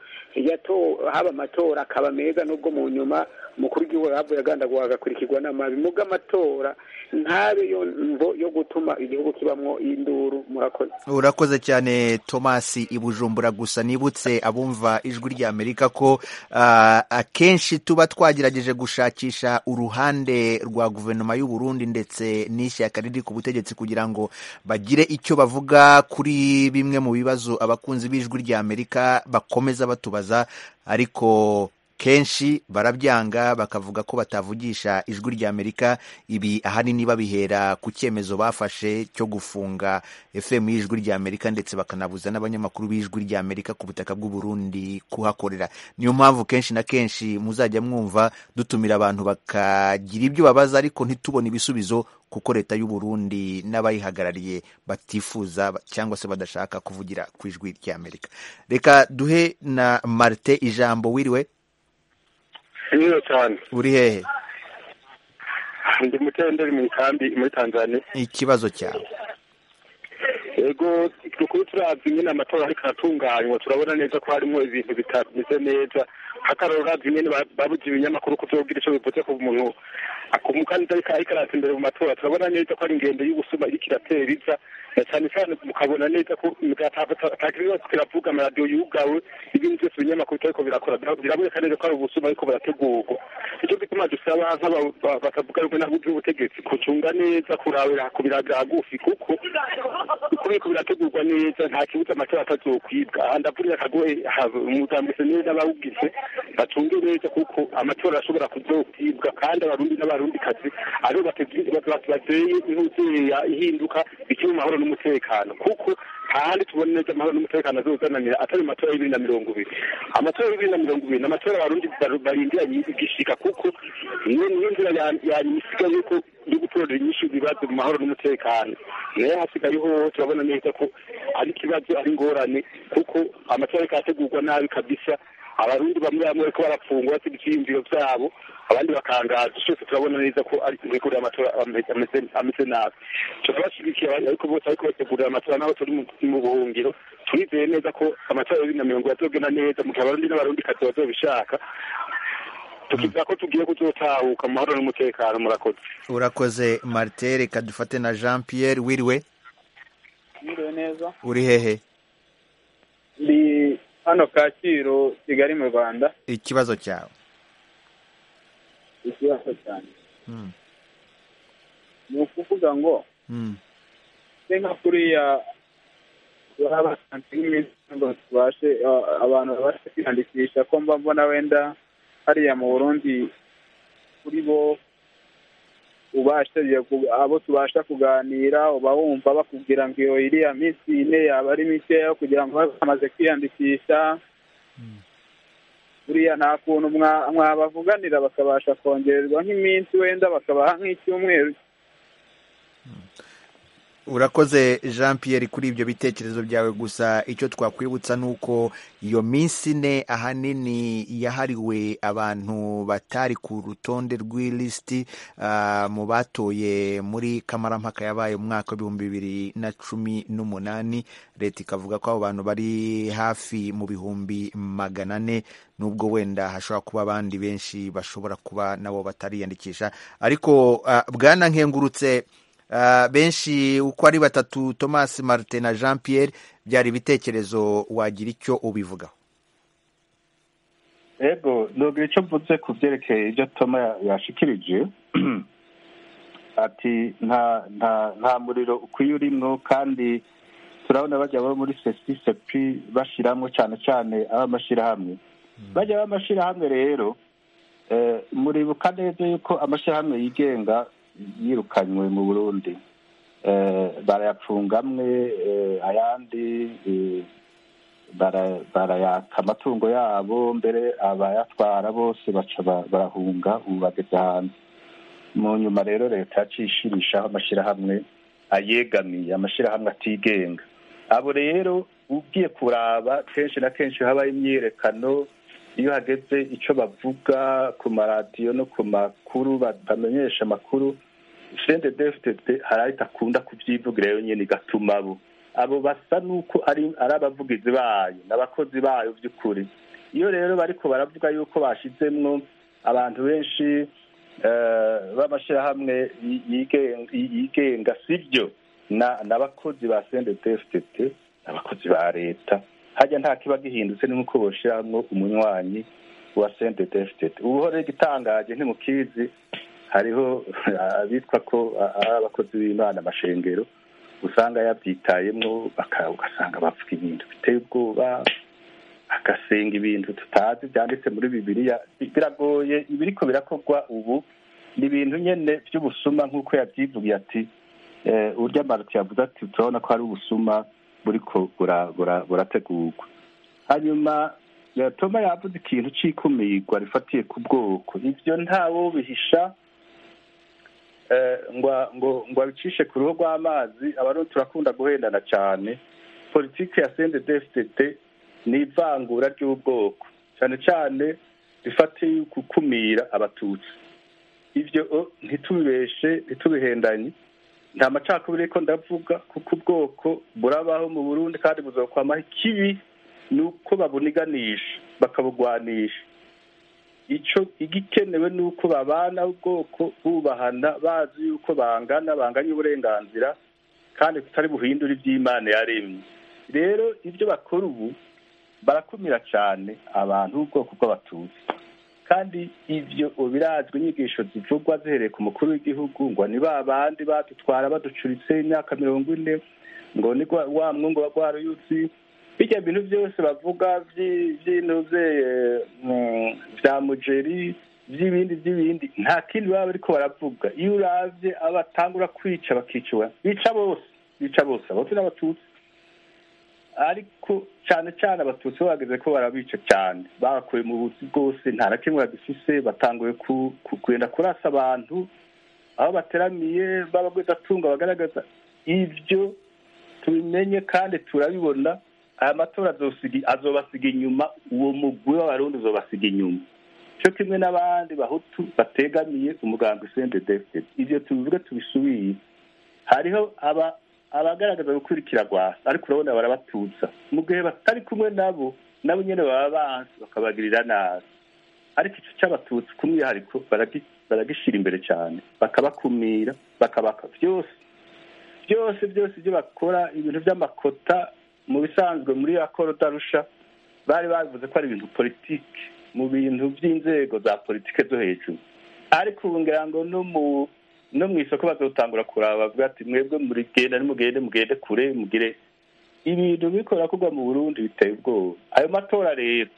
haba amatora akaba meza n'ubwo mu nyuma umukuru w'igihugu yavuye agandagura agakurikirwa n'amabi muga amatora ntabe yo mvo yo gutuma igihugu kibamwo induru murakoze urakoze cyane thomas ibujumbura gusa nibutse abumva ijwi rya amerika ko akenshi tuba twagerageje gushakisha uruhande rwa guverinoma y'u Burundi ndetse n'ishyaka riri ku butegetsi kugira ngo bagire icyo bavuga kuri bimwe mu bibazo abakunzi b'ijwi rya amerika bakomeza batubaza ariko kenshi barabyanga bakavuga ko batavugisha ijwi rya amerika ibi ahanini babihera ku cyemezo bafashe cyo gufunga fm y'ijwi rya amerika ndetse bakanabuza n'abanyamakuru b'ijwi rya amerika ku butaka bw'u Burundi kuhakorera niyo mpamvu kenshi na kenshi muzajya mwumva dutumira abantu bakagira ibyo babaza ariko ntitubone ibisubizo kuko leta y'u Burundi n'abayihagarariye batifuza cyangwa se badashaka kuvugira ku ijwi rya amerika reka duhe na marite ijambo wiriwe niyo cyane uri hehe ndi mutenderi mu ikambi muri tanzania ikibazo cyawe yego dukuru turavye nyene amatora ariko aratunganywa turabona neza ko harimo ibintu bitameze neza hakararo uravye nyene babuze ibinyamakuru kuzogira ico bivuze ku muntu umukandida ariko arata imbere mu matora turabona neza ko ari ingendo y'ubusuma iriko iratera iza cyane cyane mukabona neza ko atakiriho kiravuga amaradiyo yugawe ibintu byose ibinyamakuru bitariko birakora biraboneka neza ko ari ubusuma ariko burategurwa icyo gituma dusaba batavuga rumwe n'abuzi ubutegetsi kucunga neza kurabira ku biraga hagufi kuko uko biriko birategurwa neza nta kibuza amatora atazokwibwa aha ndavurira akagohe umugambwe neza n'abawugize bacunge neza kuko amatora arashobora kuzokwibwa kandi abarundi n'abarundikazi aribo bateye intuzeya ihinduka bikiri mu mahoro n'umutekano kuko hahandi tubona neza amahoro n'umutekano azozananira atari mu matora y'ibiri na mirongo ibiri amatora y'ibiri na mirongo ibiri ni amatora abarundi barindiranye igishika kuko niyo niyo nzira yanyuma isigaye yuko yo gutorera inyinshi ibibazo mu mahoro n'umutekano nayo hasigaye hoho turabona neza ko ari ikibazo ari ingorane kuko amatora ariko arategurwa nabi kabisa abarundi bamwe bamwe bariko barapfungwa basiga ivyiyumviro vyabo abandi bakangaza cyose turabona neza ko ari imikorere y'amatora ameze nabi turabashigikiye ariko bose ariko bategurira amatora n'abo turi mu buhungiro turizeye neza ko amatora ya bibiri na mirongo azogenda neza mu gihe abarundi n'abarundi kazi bazobishaka tukivuga ko tugiye kuzotahuka mu mahoro n'umutekano murakoze urakoze marite reka dufate na jean pierre wiriwe mwiriwe neza uri hehe ndi hano kacyiru kigali mu rwanda ikibazo cyawe ikibazo cyane ni ukuvuga ngo se nka kuriya basanze nk'iminsi ngo tubashe abantu babashe kwiyandikisha ko mba mbona wenda hariya mu burundi kuri bo ubasha abo tubasha kuganira uba wumva bakubwira ngo iyo iriya minsi ine yaba ari mikeya kugira ngo babe bamaze kwiyandikisha buriya nta kuntu mwabavuganira bakabasha kongererwa nk'iminsi wenda bakabaha nk'icyumweru urakoze jean Pierre kuri ibyo bitekerezo byawe gusa icyo twakwibutsa ni uko iyo minsi ine ahanini yahariwe abantu batari ku rutonde rw'ilisiti mu batoye muri kamarampaka yabaye mu mwaka w'ibihumbi bibiri na cumi n'umunani leta ikavuga ko abo bantu bari hafi mu bihumbi magana ane nubwo wenda hashobora kuba abandi benshi bashobora kuba nabo batariyandikisha ariko bwana nkengurutse benshi uko ari batatu thomas martin na jean pierre byari ibitekerezo wagira icyo ubivugaho ego nubwo icyo mvuze ku byerekeye ibyo toma yashikirije ati nta nta nta muriro ukwiye urimwo kandi turabona bajya bo muri sesisepi bashyiramo cyane cyane ab'amashyirahamwe bajya b'amashyirahamwe rero muribuka neza yuko amashyirahamwe yigenga yirukanywe mu burundi barayapfunga amwe ayandi barayaka amatungo yabo mbere abayatwara bose baca barahunga ubu bageze hanze mu nyuma rero leta yacishirishaho amashyirahamwe ayegamiye amashyirahamwe atigenga abo rero ugiye kuraba kenshi na kenshi habaho imyiyerekano iyo hageze icyo bavuga ku maradiyo no ku makuru bamenyesha amakuru sende defitete hari aho itakunda kubyivugira yonyine igatuma abo abo basa n'uko ari abavugizi bayo n'abakozi bayo by'ukuri iyo rero bariko baravuga yuko bashyizemwo abantu benshi b'amashyirahamwe yigenga si byo n'abakozi ba sende defitete n'abakozi ba leta hajya nta kiba gihindutse ni nk'uko boshyiramo umunywanyi wa sente defitete ubu rero igitangaje ntimukizi hariho abitwa ko ari abakozi b'imana amashengero usanga yabyitayemo ugasanga bavuga ibintu biteye ubwoba agasenga ibintu tutazi byanditse muri bibiliya biragoye ibiriko birakorwa ubu ni ibintu nyine by'ubusuma nk'uko yabyivugiye ati urya maruti yavuze ati turabona ko hari ubusuma buriko burategurwa hanyuma toma yavuze ikintu cy'ikumirwa rifatiye ku bwoko ibyo ntawo bihisha ngo ngo abicishe ku ruhu rw'amazi abarundi turakunda guhendana cyane politiki ya sende defitete ni ivangura ry'ubwoko cyane cyane rifatiye gukumira abatutsi ibyo ntitubibeshe ntitubihendanye nta macakubiri ko ndavuga kuko ubwoko burabaho mu burundi kandi buzokwamaho ikibi ni uko babuniganisha bakabugwanisha icyo igikenewe ni uko babana ubwoko bubahana bazi yuko bangana banganya uburenganzira kandi tutari buhindura iby'imana yaremye rero ibyo bakora ubu barakumira cyane abantu b'ubwoko bw'abatutsi kandi ibyo birazwi inyigisho zivugwa zihereye ku mukuru w'igihugu ngo ni ba bandi badutwara baducuritse imyaka mirongo ine ngo ni gwa- wa mwungu wa rwaruyutsi bijya bintu byose bavuga vyi- vy'intuze eh, mm, vya mujeri by'ibindi by'ibindi nta kindi baba bariko baravuga iyo uravye abo batangura kwica bakica bica bose bica bose abatutsi n'abatutsi ariko cyane cyane abatutsi bo bageze ko barabica cyane bakuye mu buzi bwose nta na kimwe bagifise batanguye ku- ku- kugenda kurasa abantu aho bateramiye b'abagwizatunga bagaragaza ibyo tubimenye kandi turabibona aya matora azosiga- azobasiga inyuma uwo mugwi w'abarundi uzobasiga inyuma cyo kimwe n'abandi bahutu bategamiye umugambi sendedefite ibyo tubivuge tubisubiye hariho aba abagaragaza gukurikira rwasa ariko urabona barabatutsa mu gihe batari kumwe nabo nabo nyine baba bansi bakabagirira nabi ariko icyo cy'abatutsi ku mwihariko baragi- baragishyira imbere cyane bakabakumira bakabaka byose byose byose ibyo bakora ibintu by'amakota mu bisanzwe muri ya korodarusha bari bavuze ko ari ibintu politiki mu bintu by'inzego za politiki zo hejuru ariko ubu ngira ngo no mu no mu isoko bazotangura kuraba bavuga ati mwebwe murigenda nimugende mugende kure mugire ibintu bikora kugwa mu burundi biteye ubwoba ayo matora rero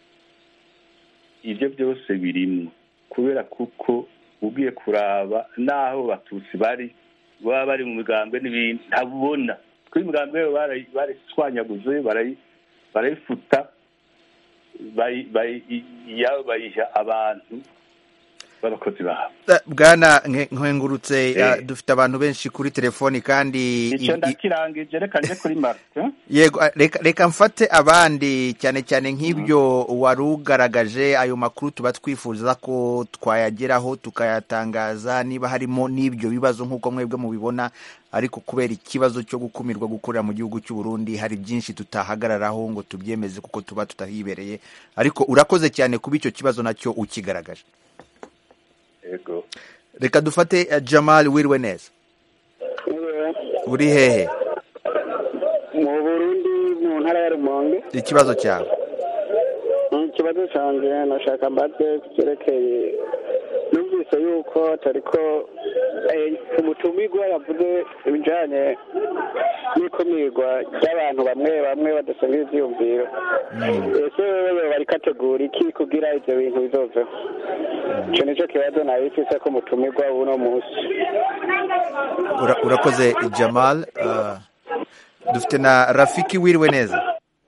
ibyo byose birimwo kubera kuko ugiye kuraba n'aho batutsi bari baba bari mu migambwe n'ibindi ntabubona kuko imigambwe yabo barayi- barayishwanyaguze barayi- barayifuta bayi- bayi- iyabo bayiha abantu b'abakozi babo Eh, bwana Nke- nkengurutse Eh. eh, dufite abantu benshi kuri telefoni kandi icyo i- i- ndakirangije reka nje kuri martin yego eh, reka, reka mfate abandi cyane cyane nk'ibyo wari ugaragaje ayo makuru tuba twifuza ko twayageraho tukayatangaza niba harimo n'ibyo bibazo nk'uko mwebwe mubibona ariko kubera ikibazo cyo gukumirwa gukorera mu gihugu cy'u Burundi hari byinshi tutahagararaho ngo tubyemeze kuko tuba tutahibereye ariko urakoze cyane kuba icyo kibazo nacyo ukigaragaje yego reka dufate eh, Jamal wiriwe neza uri hehe mu burundi mu ntara ya rumonge ikibazo cyawe ikibazo cyanjye nashaka mbaze cyerekeye numvise yuko atariko umutumirwa yavuze ibijyanye n'ikumirwa ry'abantu bamwe bamwe badasangira ibyiyumviro ese wewe bari kategura iki kugira ibyo bintu bizoveho icyo nicyo kibazo nabifise ko umutumirwa w'uno munsi Ura- urakoze Jamal uh, dufite na Rafiki wiriwe neza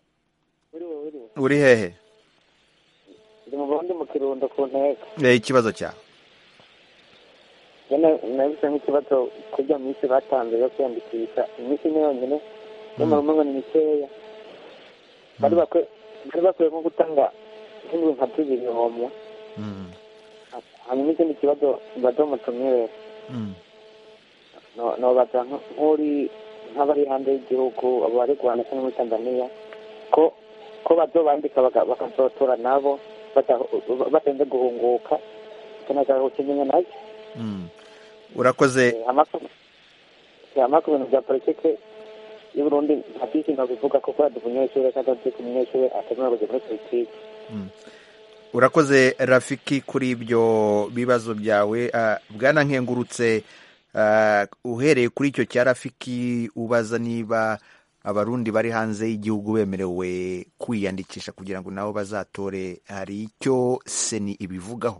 uri hehe ndi mu burundi mu kirundo ku ntego Eh, ikibazo cyawe nyine nabise nk'ikibazo kurya minsi batanze yo kwiyandikisha iminsi imwe yonyine nyamara umwe ngo ni mikeya bari bakwiye bari bakwiye nko gutanga nk'indwi nka tubiri homwe hanyuma ikindi kibazo mbaza umutumire no- nobaza nk- nk'uri nk'abari hanze y'igihugu abo bari guhana cyangwa muri tanzaniya ko ko bazobandika baka- bakazotora nabo bata- batarinze guhunguka tunashaka kukimenya nacyo urakoze hama ku bintu bya politike y'uburundi nta byinshi nabivuga kuko yaduha umunyeshuri kandi azi ko umunyeshuri atemerewe kujya muri politike urakoze Rafiki kuri ibyo bibazo byawe Ah, bwana nkengurutse ah, uhereye kuri icyo cya Rafiki ubaza niba abarundi bari hanze y'igihugu bemerewe kwiyandikisha kugira ngo nabo bazatore hari icyo seni ibivugaho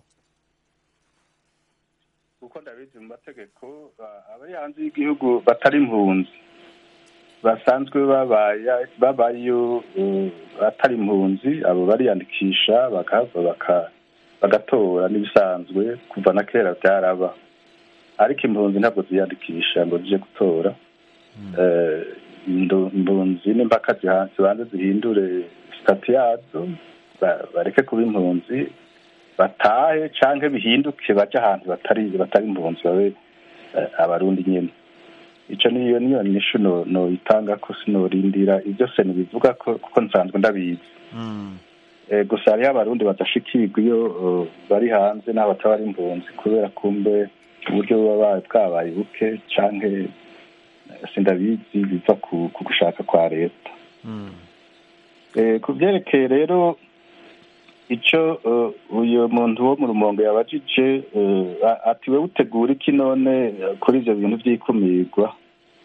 kuko ndabizi mu mategeko ah, abari hanze y'igihugu batari impunzi basanzwe babaye babayo eh, atari impunzi abo bariyandikisha bakava baka- bagatora n'ibisanzwe kuva na kera byaraba ariko impunzi ntabwo ziyandikisha ngo zije gutora Eh, indu- impunzi n'impaka ziha- zibanze zihindure sitati yazo ba- bareke kuba impunzi batahe canke bihinduke baje ahantu batari batari impunzi babe eh, abarundi nyene ico niyo niyo nishu no noyitanga ko sinorindira ivyo seni bivuga ko kuko nsanzwe ndabizi Eh, gusa hariho abarundi badashikirwa iyo eh, bari hanze n'abo bataba ari impunzi kubera kumbe uburyo buba bwabaye buke canke eh, sindabizi biva ku ku gushaka kwa leta Eh, ku byerekeye rero icyo eh, uyu muntu wo mu rumongo yabajije eh, a- ati we utegura iki none eh, kuri ibyo bintu by'ikumirwa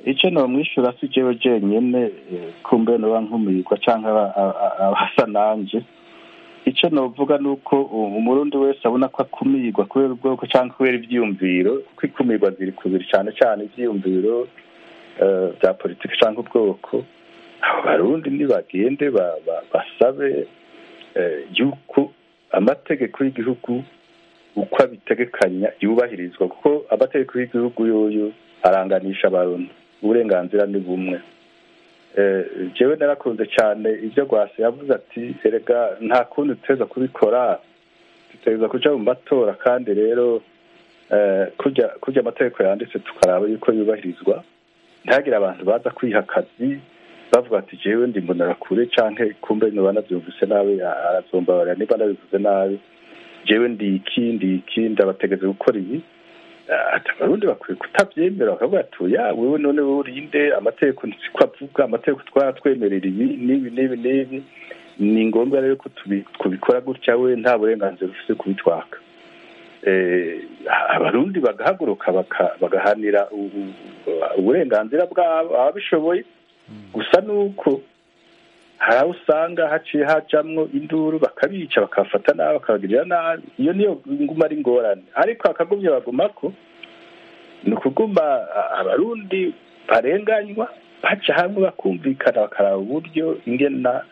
icyo nomwishyura si jewe jenyine kumbe noba nkumirwa cyangwa abasa nanje icyo novuga ni uko umurundi wese abona ko akumirwa kubera ubwoko cyangwa kubera ibyiyumviro kuko ikumirwa ziri kubiri cyane cyane ibyiyumviro bya politiki cyangwa ubwoko abo barundi nibagende basabe yuko amategeko y'igihugu uko abitegekanya yubahirizwa kuko amategeko y'igihugu yoyo aranganisha abantu uburenganzira ni bumwe jewe narakunze cyane ibyo rwasi yavuze ati erega nta kundi duteza kubikora duteza kuja mu matora kandi rero kujya kujya amategeko yanditse tukaraba yuko yubahirizwa ntihagire abantu baza kwiha akazi bavuga ati jewe ndi mbonerakure canke kumbe noba navyumvise nabi arazombabarira niba nabivuze nabi jewe ndi iki ndi iki ndabategeze gukora ibi abarundi bakwiye kutabyemera bakavuga ati ya wewe none wowe urinde amategeko ntiko avuga amategeko twaratwemerera ibi n'ibi n'ibi n'ibi ni ngombwa rero ko tubikora gutya we nta burenganzira ufite kubitwaka abarundi bagahaguruka bagahanira uburenganzira bwabo ababishoboye gusa nuko hari aho usanga haciye hajamwo induru bakabica bakafata nabi bakabagirira nabi iyo niyo nguma ari ingorane ariko akagumye bagumako ni ukuguma abarundi barenganywa baca hamwe bakumvikana bakaraba uburyo ingena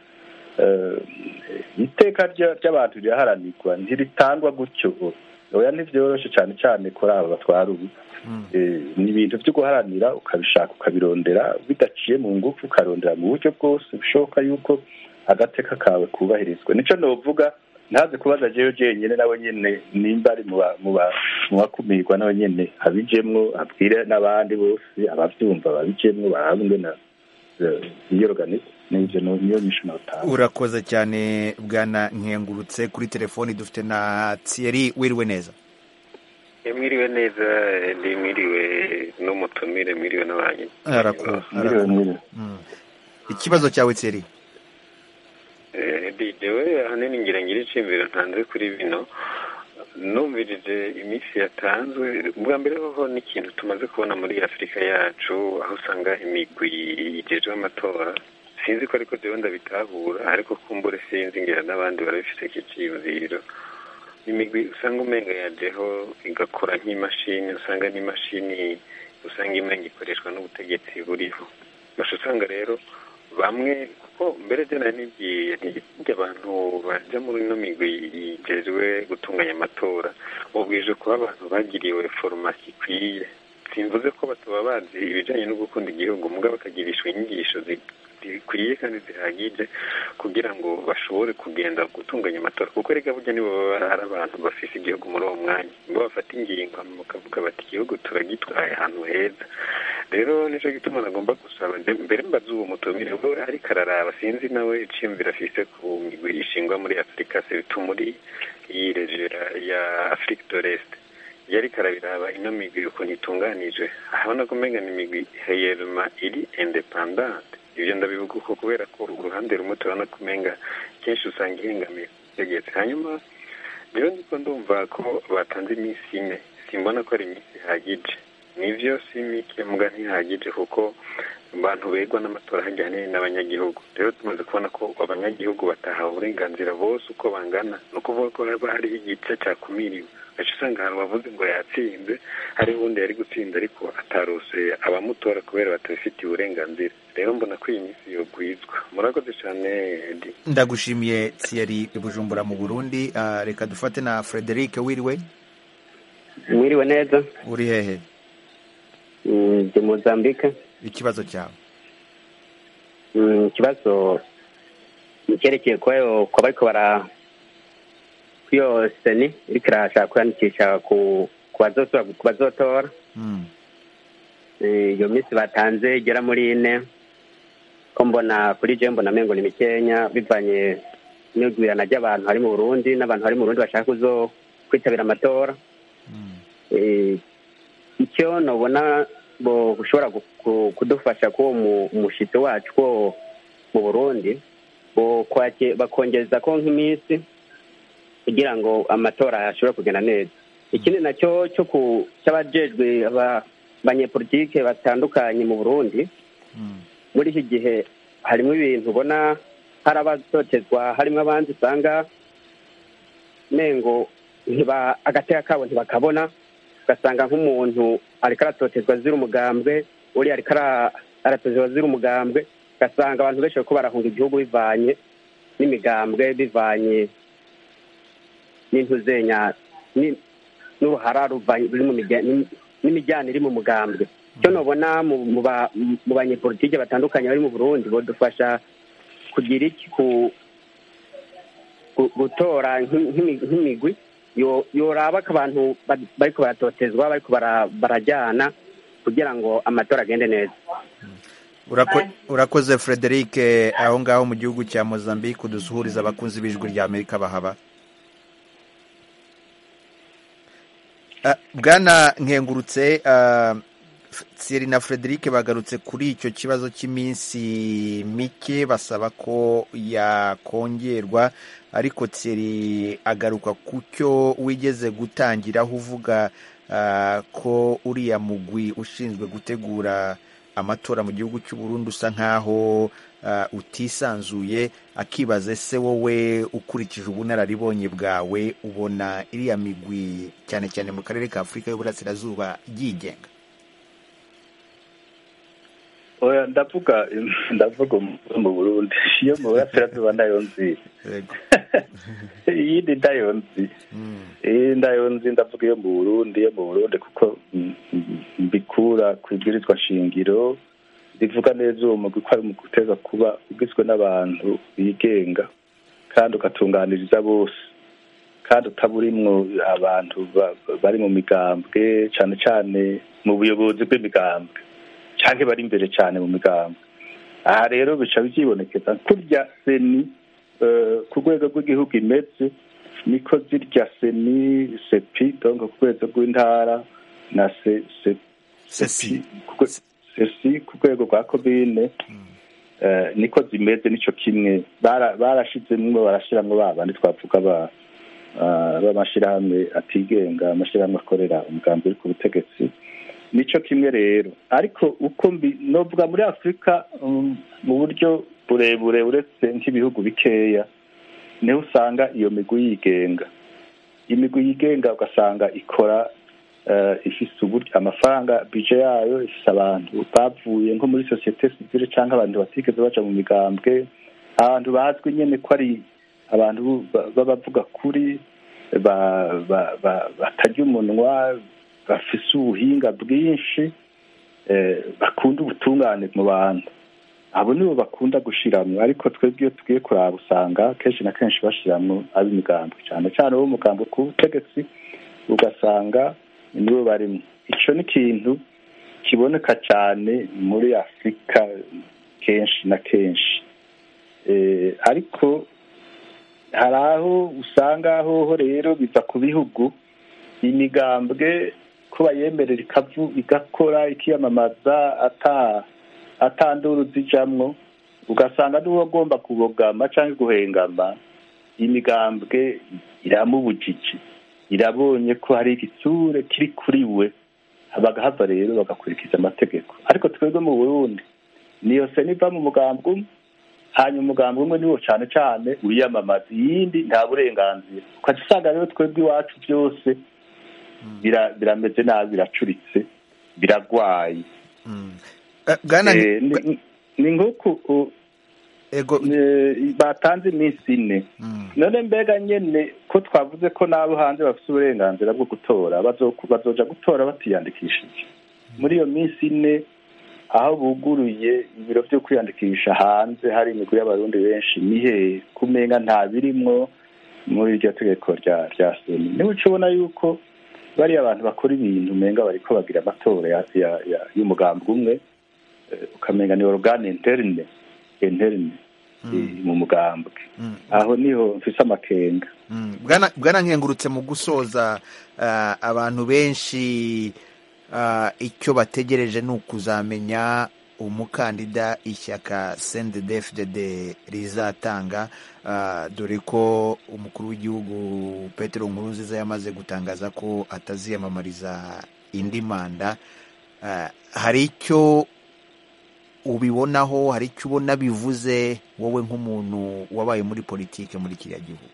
iteka ry'abantu riraharanirwa ntiritangwa gutyo oya ntivyoroshe cyane cyane kuri aba batwara ubu ni ibintu byo guharanira ukabishaka ukabirondera bidaciye mu ngufu ukarondera mu buryo bwose bishoboka yuko agateka kawe kubahirizwa nicyo novuga ntaze kubaza jewe jenyine nawe nyene nimba ari mu bakumirwa nawe nyene abijemwo abwire n'abandi bose abavyumva babijemwo barabe ingene biyorganiza nivyo niyo nyisho notanga urakoze cyane bwana nkengurutse kuri telefoni dufite na Thierry wiriwe neza mwiriwe neza ndi mwiriwe n'umutumire mwiriwe n'abanyi ikibazo cyawe Thierry jewe ahanini ngira ngira icimbiro ntanze kuri bino numvirije iminsi yatanzwe bwa mbere hoho n'ikintu tumaze kubona muri afurika yacu aho usanga imigwi igejwe amatora sinzi ko ariko jewe ndabitahura ariko kumbure sinzi ngira n'abandi barabifite kiciyumviro imigwi usanga umenga yajeho igakora nk'imashini usanga n'imashini usanga imenga ikoreshwa n'ubutegetsi buriho gusa usanga rero bamwe kuko mbere je nari nibwiye ntirya abantu baja muri ino migwi igejwe gutunganya amatora mubwije kuba abantu bagiriwe foromasi ikwiye simvuze ko bataba bazi ibijanye no gukunda igihugu mugabo bakagirishwa inyigisho zikwiye kandi zihagije kugira ngo bashobore kugenda gutunganya amatora kuko rega burya nibo baba ari abantu bafise igihugu muri uwo mwanya nibo bafata ingingo bakavuga bati igihugu turagitwaye ahantu heza rero nico gituma nagomba gusaba mbere mbaza uwo mutumire we ariko araraba sinzi nawe iciyumviro afise ku migwi ishingwa muri afurika sebitu muri iyi regera ya afurika de l'est yariko arabiraba ino migwi ukuntu itunganije ahabona ko umenga ni imigwi heyerema iri independante ibyo ndabivuga uko kubera ko uruhande rumwe turabona ko umenga kenshi usanga ihengamiye ku butegetsi hanyuma rero ndiko ndumva ko batanze iminsi ine simbona ko ari iminsi ihagije nivyo si mike mbwa ntihagije kuko abantu begwa n'amatora hajyanye n'abanyagihugu rero tumaze kubona ko abanyagihugu batahawe uburenganzira bose uko bangana ni ukuvuga ko haba hariho igice cyakumiriwe gace usanga ahantu bavuze ngo yatsinze hari uwundi yari gutsinda ariko atarose abamutora kubera batabifitiye uburenganzira rero mbona ko iyi minsi yogwizwa murakoze cyane edi ndagushimiye Thierry Bujumbura mu Burundi uh, reka dufate na Frederic wiriwe mwiriwe neza uri hehe ndi Mozambique ikibazo cyawe ikibazo nicyerekeye ko ko bariko bara kwiyo seni iriko irashaka kwiyandikisha ku bazotora iyo minsi batanze igera muri ine ko mbona kuri je mbona mengo ni mikenya bivanye n'igwirana ry'abantu hari mu burundi n'abantu bari mu burundi bashaka kuzo kwitabira amatora icyo nubona ushobora kudufasha ko umushitsi wacu ko mu burundi bakongeza ko nk'iminsi kugira ngo amatora ashobore kugenda neza ikindi nacyo cyo cy'abajejwe banyepolitike batandukanye mu burundi muri iki gihe harimo ibintu ubona hari abatotezwa harimo abandi usanga mengo ntiba agateka kabo ntibakabona ugasanga nk'umuntu ariko aratotezwa azira umugambwe uri ariko ara- aratotezwa azira umugambwe ugasanga abantu benshi bariko barahunga igihugu bivanye n'imigambwe bivanye n'intuzenya ni- n'uruhara ruvanye ruri mu miga- n'im- n'imijyana iri mu mugambwe icyo nubona mu mu ba- mu banyepolitike batandukanye bari mu burundi bodufasha kugira iki ku gu- gutora nk'imi- nk'imi- nk'imigwi yo- yoraba ko abantu ba- bariko baratotezwa bariko bara- barajyana kugira ngo amatora agende neza Urako- urakoze frederic aho ngaho mu gihugu cya mozambique udusuhuriza abakunzi b'ijwi rya amerika bahaba Ah, bwana nkengurutse ah, F- Thierry na frederic bagarutse kuri icyo kibazo cy'iminsi mike basaba ko yakongerwa ariko Thierry agaruka ku cyo wigeze gutangiraho uvuga ah, ko uriya mugwi ushinzwe gutegura amatora mu gihugu cy'u Burundi usa nkaho ah, utisanzuye akibaza ese wowe ukurikije ubunararibonye bwawe ubona iriya migwi cyane cyane mu karere ka afurika y'uburasirazuba yigenga oya ndavuga ndavuga umu- mu burundi iyo mu burasirazuba nayo nzi iyindi ndayo nzi iyi ndayo nzi ndavuga iyo mu burundi iyo mu burundi kuko mm, mm, mbikura ku ibwirizwa shingiro rivuga neza uwo mugwi ko ari umugwi uteza kuba ugizwe n'abantu bigenga kandi ugatunganiriza bose kandi utaburimwo abantu ba- bari mu migambwe cyane cyane mu buyobozi bw'imigambwe cyangwa bari imbere cyane mu migambwe aha rero bica byibonekeza kurya seni eh, ku rwego rw'igihugu imeze niko zirya seni sepi donc ku rwego rw'intara na se se sepi ku rwe- sesi ku rwego rwa komine eh, niko zimeze nico kimwe Bara- barashizemwo barashiramwo ba bandi twavuga ba ah, b'amashirahamwe atigenga amashirahamwe akorera umugambi uri ku butegetsi nico kimwe rero ariko uko mbi novuga muri afurika um, mu buryo burebure uretse nk'ibihugu bikeya niho usanga iyo migwi yigenga imigwi yigenga ugasanga ikora eh, ifise uburyo amafaranga bije yayo ifise abantu bavuye nko muri sosiyete sivile cyangwa abantu batigeze baja mu migambwe abantu bazwi nyene ko ari abantu ba- b'abavuga kuri ba- ba- ba- batarya umunwa bafise ubuhinga bwinshi eh, bakunda ubutungane mu bantu abo nibo bakunda gushiramwo ariko twebwe iyo tugiye kuraba usanga kenshi na kenshi bashiramwo ab'imigambwe cyane cyane abo mugambwe ku butegetsi ugasanga nibo barimo ico ni ikintu kiboneka cyane muri afurika kenshi na kenshi eh, ariko hari aho usanga hoho rero biva ku bihugu imigambwe ko bayemerera ikavu igakora ikiyamamaza ata atanduru zijamwo ugasanga niwe agomba kubogama cyangwa guhengama imigambwe iramubujije irabonye ko hari igitsure kiri kuri we bagahava rero bagakurikiza amategeko ariko twebwe mu burundi niyo sena iva mu mugambwe umwe hanyuma umugambi umwe niwo cyane cyane wiyamamaza iyindi nta burenganzira ukaca usanga rero twebwe iwacu byose bira- birameze nabi biracuritse biragwaye bwana Eh, ni- ni nk'uku u- eh, batanze iminsi ine none mbega nyene ko twavuze ko n'abo hanze bafite uburenganzira bwo gutora bazo- bazoja gutora batiyandikishije muri iyo minsi ine aho buguruye ibiro byo kwiyandikisha hanze hari imigwi y'abarundi benshi nihe kumenga nta birimwo muri iryo tegeko rya rya seni niwe uca ubona yuko bariya abantu bakora ibintu umenga bariko bagira amatora ya- ya- ya- y'umugambi umwe eh, ukamenga ni organe interne interne eh, mu mugambwe aho niho mfise amakenga bwana bwana nkengurutse mu gusoza ah, abantu benshi ah, icyo bategereje ni ukuzamenya umukandida ishyaka CNDD-FDD rizatanga ah, dore ko umukuru w'igihugu Petero Nkurunziza yamaze gutangaza ko ataziyamamariza indi manda hari icyo ubibonaho hari icyo ubona bivuze wowe nk'umuntu wabaye muri politiki muri kiriya gihugu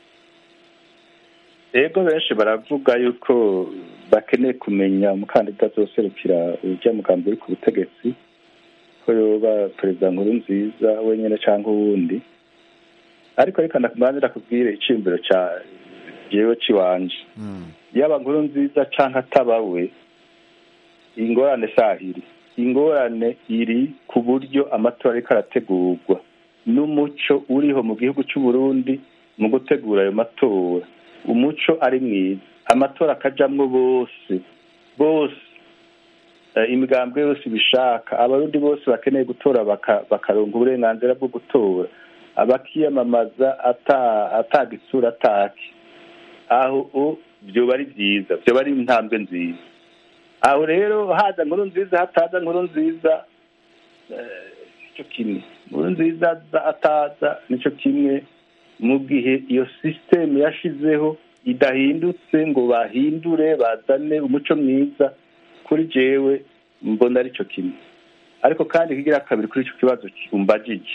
ego benshi baravuga yuko bakeneye kumenya umukandida azoserukira ujya mugambi uri ku butegetsi ko yoba perezida nkuru nziza wenyine cyangwa uwundi ariko reka ndakubanza kubwire icyiyumviro cya jewe ciwanje yaba nkuru nziza cyangwa ataba we ingorane sahiri ingorane iri ku buryo amatora ariko arategurwa n'umuco uriho mu gihugu cy'u Burundi mu gutegura ayo matora umuco ari mwiza amatora akajamwo bose bose imigambwe yose ibishaka abarundi bose bakeneye gutora bakaronka uburenganzira bwo gutora abakiyamamaza ataga isura atake aho byoba ari byiza byoba ari intambwe nziza aho rero haza nkuru nziza hataza nkuru nziza nicyo kimwe nkuru nziza ataza nicyo kimwe mu gihe iyo sisiteme yashizeho idahindutse ngo bahindure bazane umuco mwiza kuri jewe mbona aricyo kimwe ariko kandi kigira kabiri kuri icyo kibazo umbajije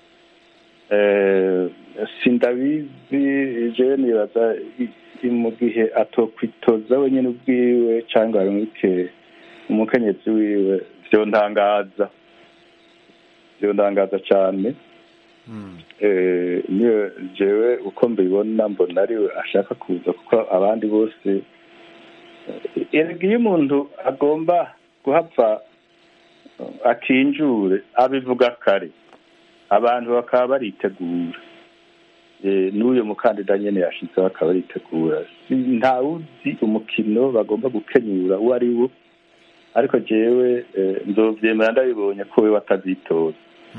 sindabizi jewe nibaza mu gihe atokwitoza wenyine ubwiwe cyangwa arumike umukenyezi wiwe vyontangaza vyontangaza cyane niyo jewe uko mbibona mbona ariwe ashaka kuza kuko abandi bose erega iyo umuntu agomba guhapfa akinjure abivuga kare abantu bakaba baritegura n'uyu mukandida nyine yashizeho akaba aritegura ntawuzi umukino bagomba gukenyura uwo ari wo ariko jewe nzobyemera ndabibonye ko we watazitoza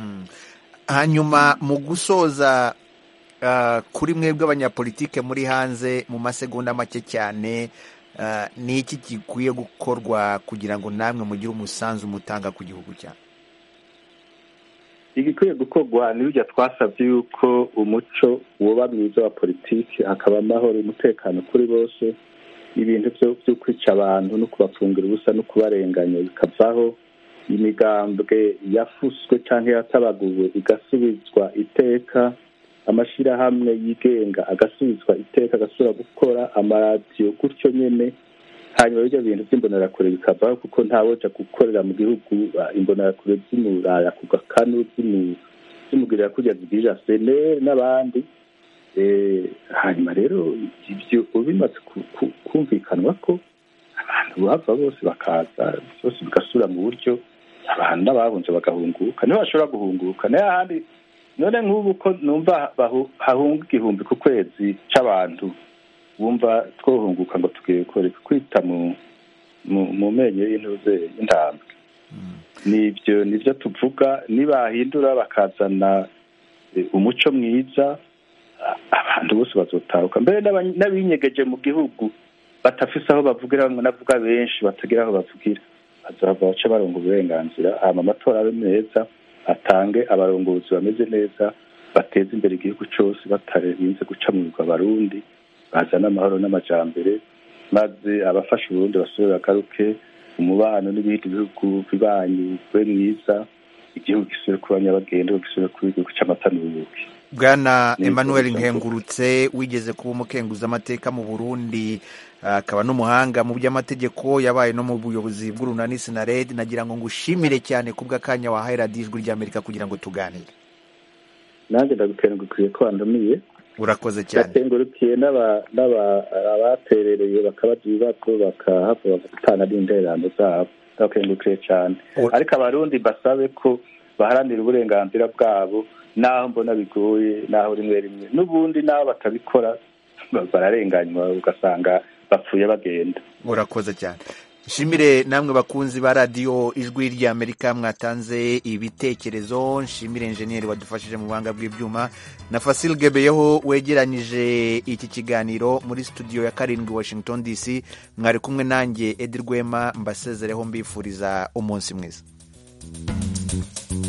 hanyuma mu gusoza kuri mwebwe abanyapolitike muri hanze mu masegonda make cyane ni iki gikwiye gukorwa kugira ngo namwe mugire umusanzu mutanga ku gihugu cyawe igikwiye gukorwa n'ibyo twasabye yuko umuco woba mwiza wa politiki hakaba amahoro umutekano kuri bose ibintu byo kwica abantu no kubafungira ubusa no kubarenganya bikavaho imigambwe yafuswe cyangwa yatabaguwe igasubizwa iteka amashyirahamwe yigenga agasubizwa iteka agasubira gukora amaradiyo gutyo nyine hanyuma ibyo bintu by'imbonerakure bikavaho kuko ntawoja gukorera mu gihugu imbonerakure z'imuraya ku gakanu z'umugirira kurya zigirira seneri n'abandi hanyuma rero ibyo bimaze kumvikanwa ko abantu bava bose bakaza byose bigasubira mu buryo abantu n'abahunze bagahunguka niho bashobora guhunguka nayo ahandi none nk'ubu ko numva hahunga igihumbi ku kwezi c'abantu bumva twohunguka ngo tugiye koreka kwita mu mu menyo y'intuze y'intambwe nibyo nibyo tuvuga nibahindura bakazana umuco mwiza abantu bose bazotaruka mbere n'abinyegeje mu gihugu batafise aho bavugira navuga benshi batagira aho bavugira bazava bace baronga uburenganzira hama amatora abe meza atange abarongozi bameze neza bateze imbere igihugu cyose batarinze guca mu bigwa abarundi bazana amahoro n'amajambere maze abafasha uburundi basubire bagaruke umubano n'ibindi bihugu bibanyi ube mwiza igihugu gisubire kuba nyabagendwa gisubire kuba igihugu cy'amata n'ubuki bwana emmanuel nkengurutse wigeze kuba umukenguza amateka mu burundi akaba n'umuhanga mu by'amategeko yabaye no mu buyobozi bw'urunani sinaredi nagira ngo ngushimire cyane ku bw'akanya wahaye radiyo ijwi ry'amerika kugira ngo tuganire nanjye ndagukengurukiriye ko wandumiye urakoze cyane ndakengurukiye abaterereye bakabaza ibibazo bakahava bagatana n'intererano zabo ndabakengurukiriye cyane ariko abarundi basabe ko baharanira uburenganzira bwabo naho mbona bigoye naho rimwe rimwe n'ubundi naho batabikora bararenganywa ugasanga bapfuye bagenda urakoze cyane nshimire namwe bakunzi ba radiyo ijwi ry'amerika mwatanze ibitekerezo nshimire enjeniyeri wadufashije mu buhanga bw'ibyuma na fasil gebeyeho wegeranyije iki kiganiro muri studio ya karindwi washington dc mwari kumwe nanjye edi rwema mbasezereho mbifuriza umunsi mwiza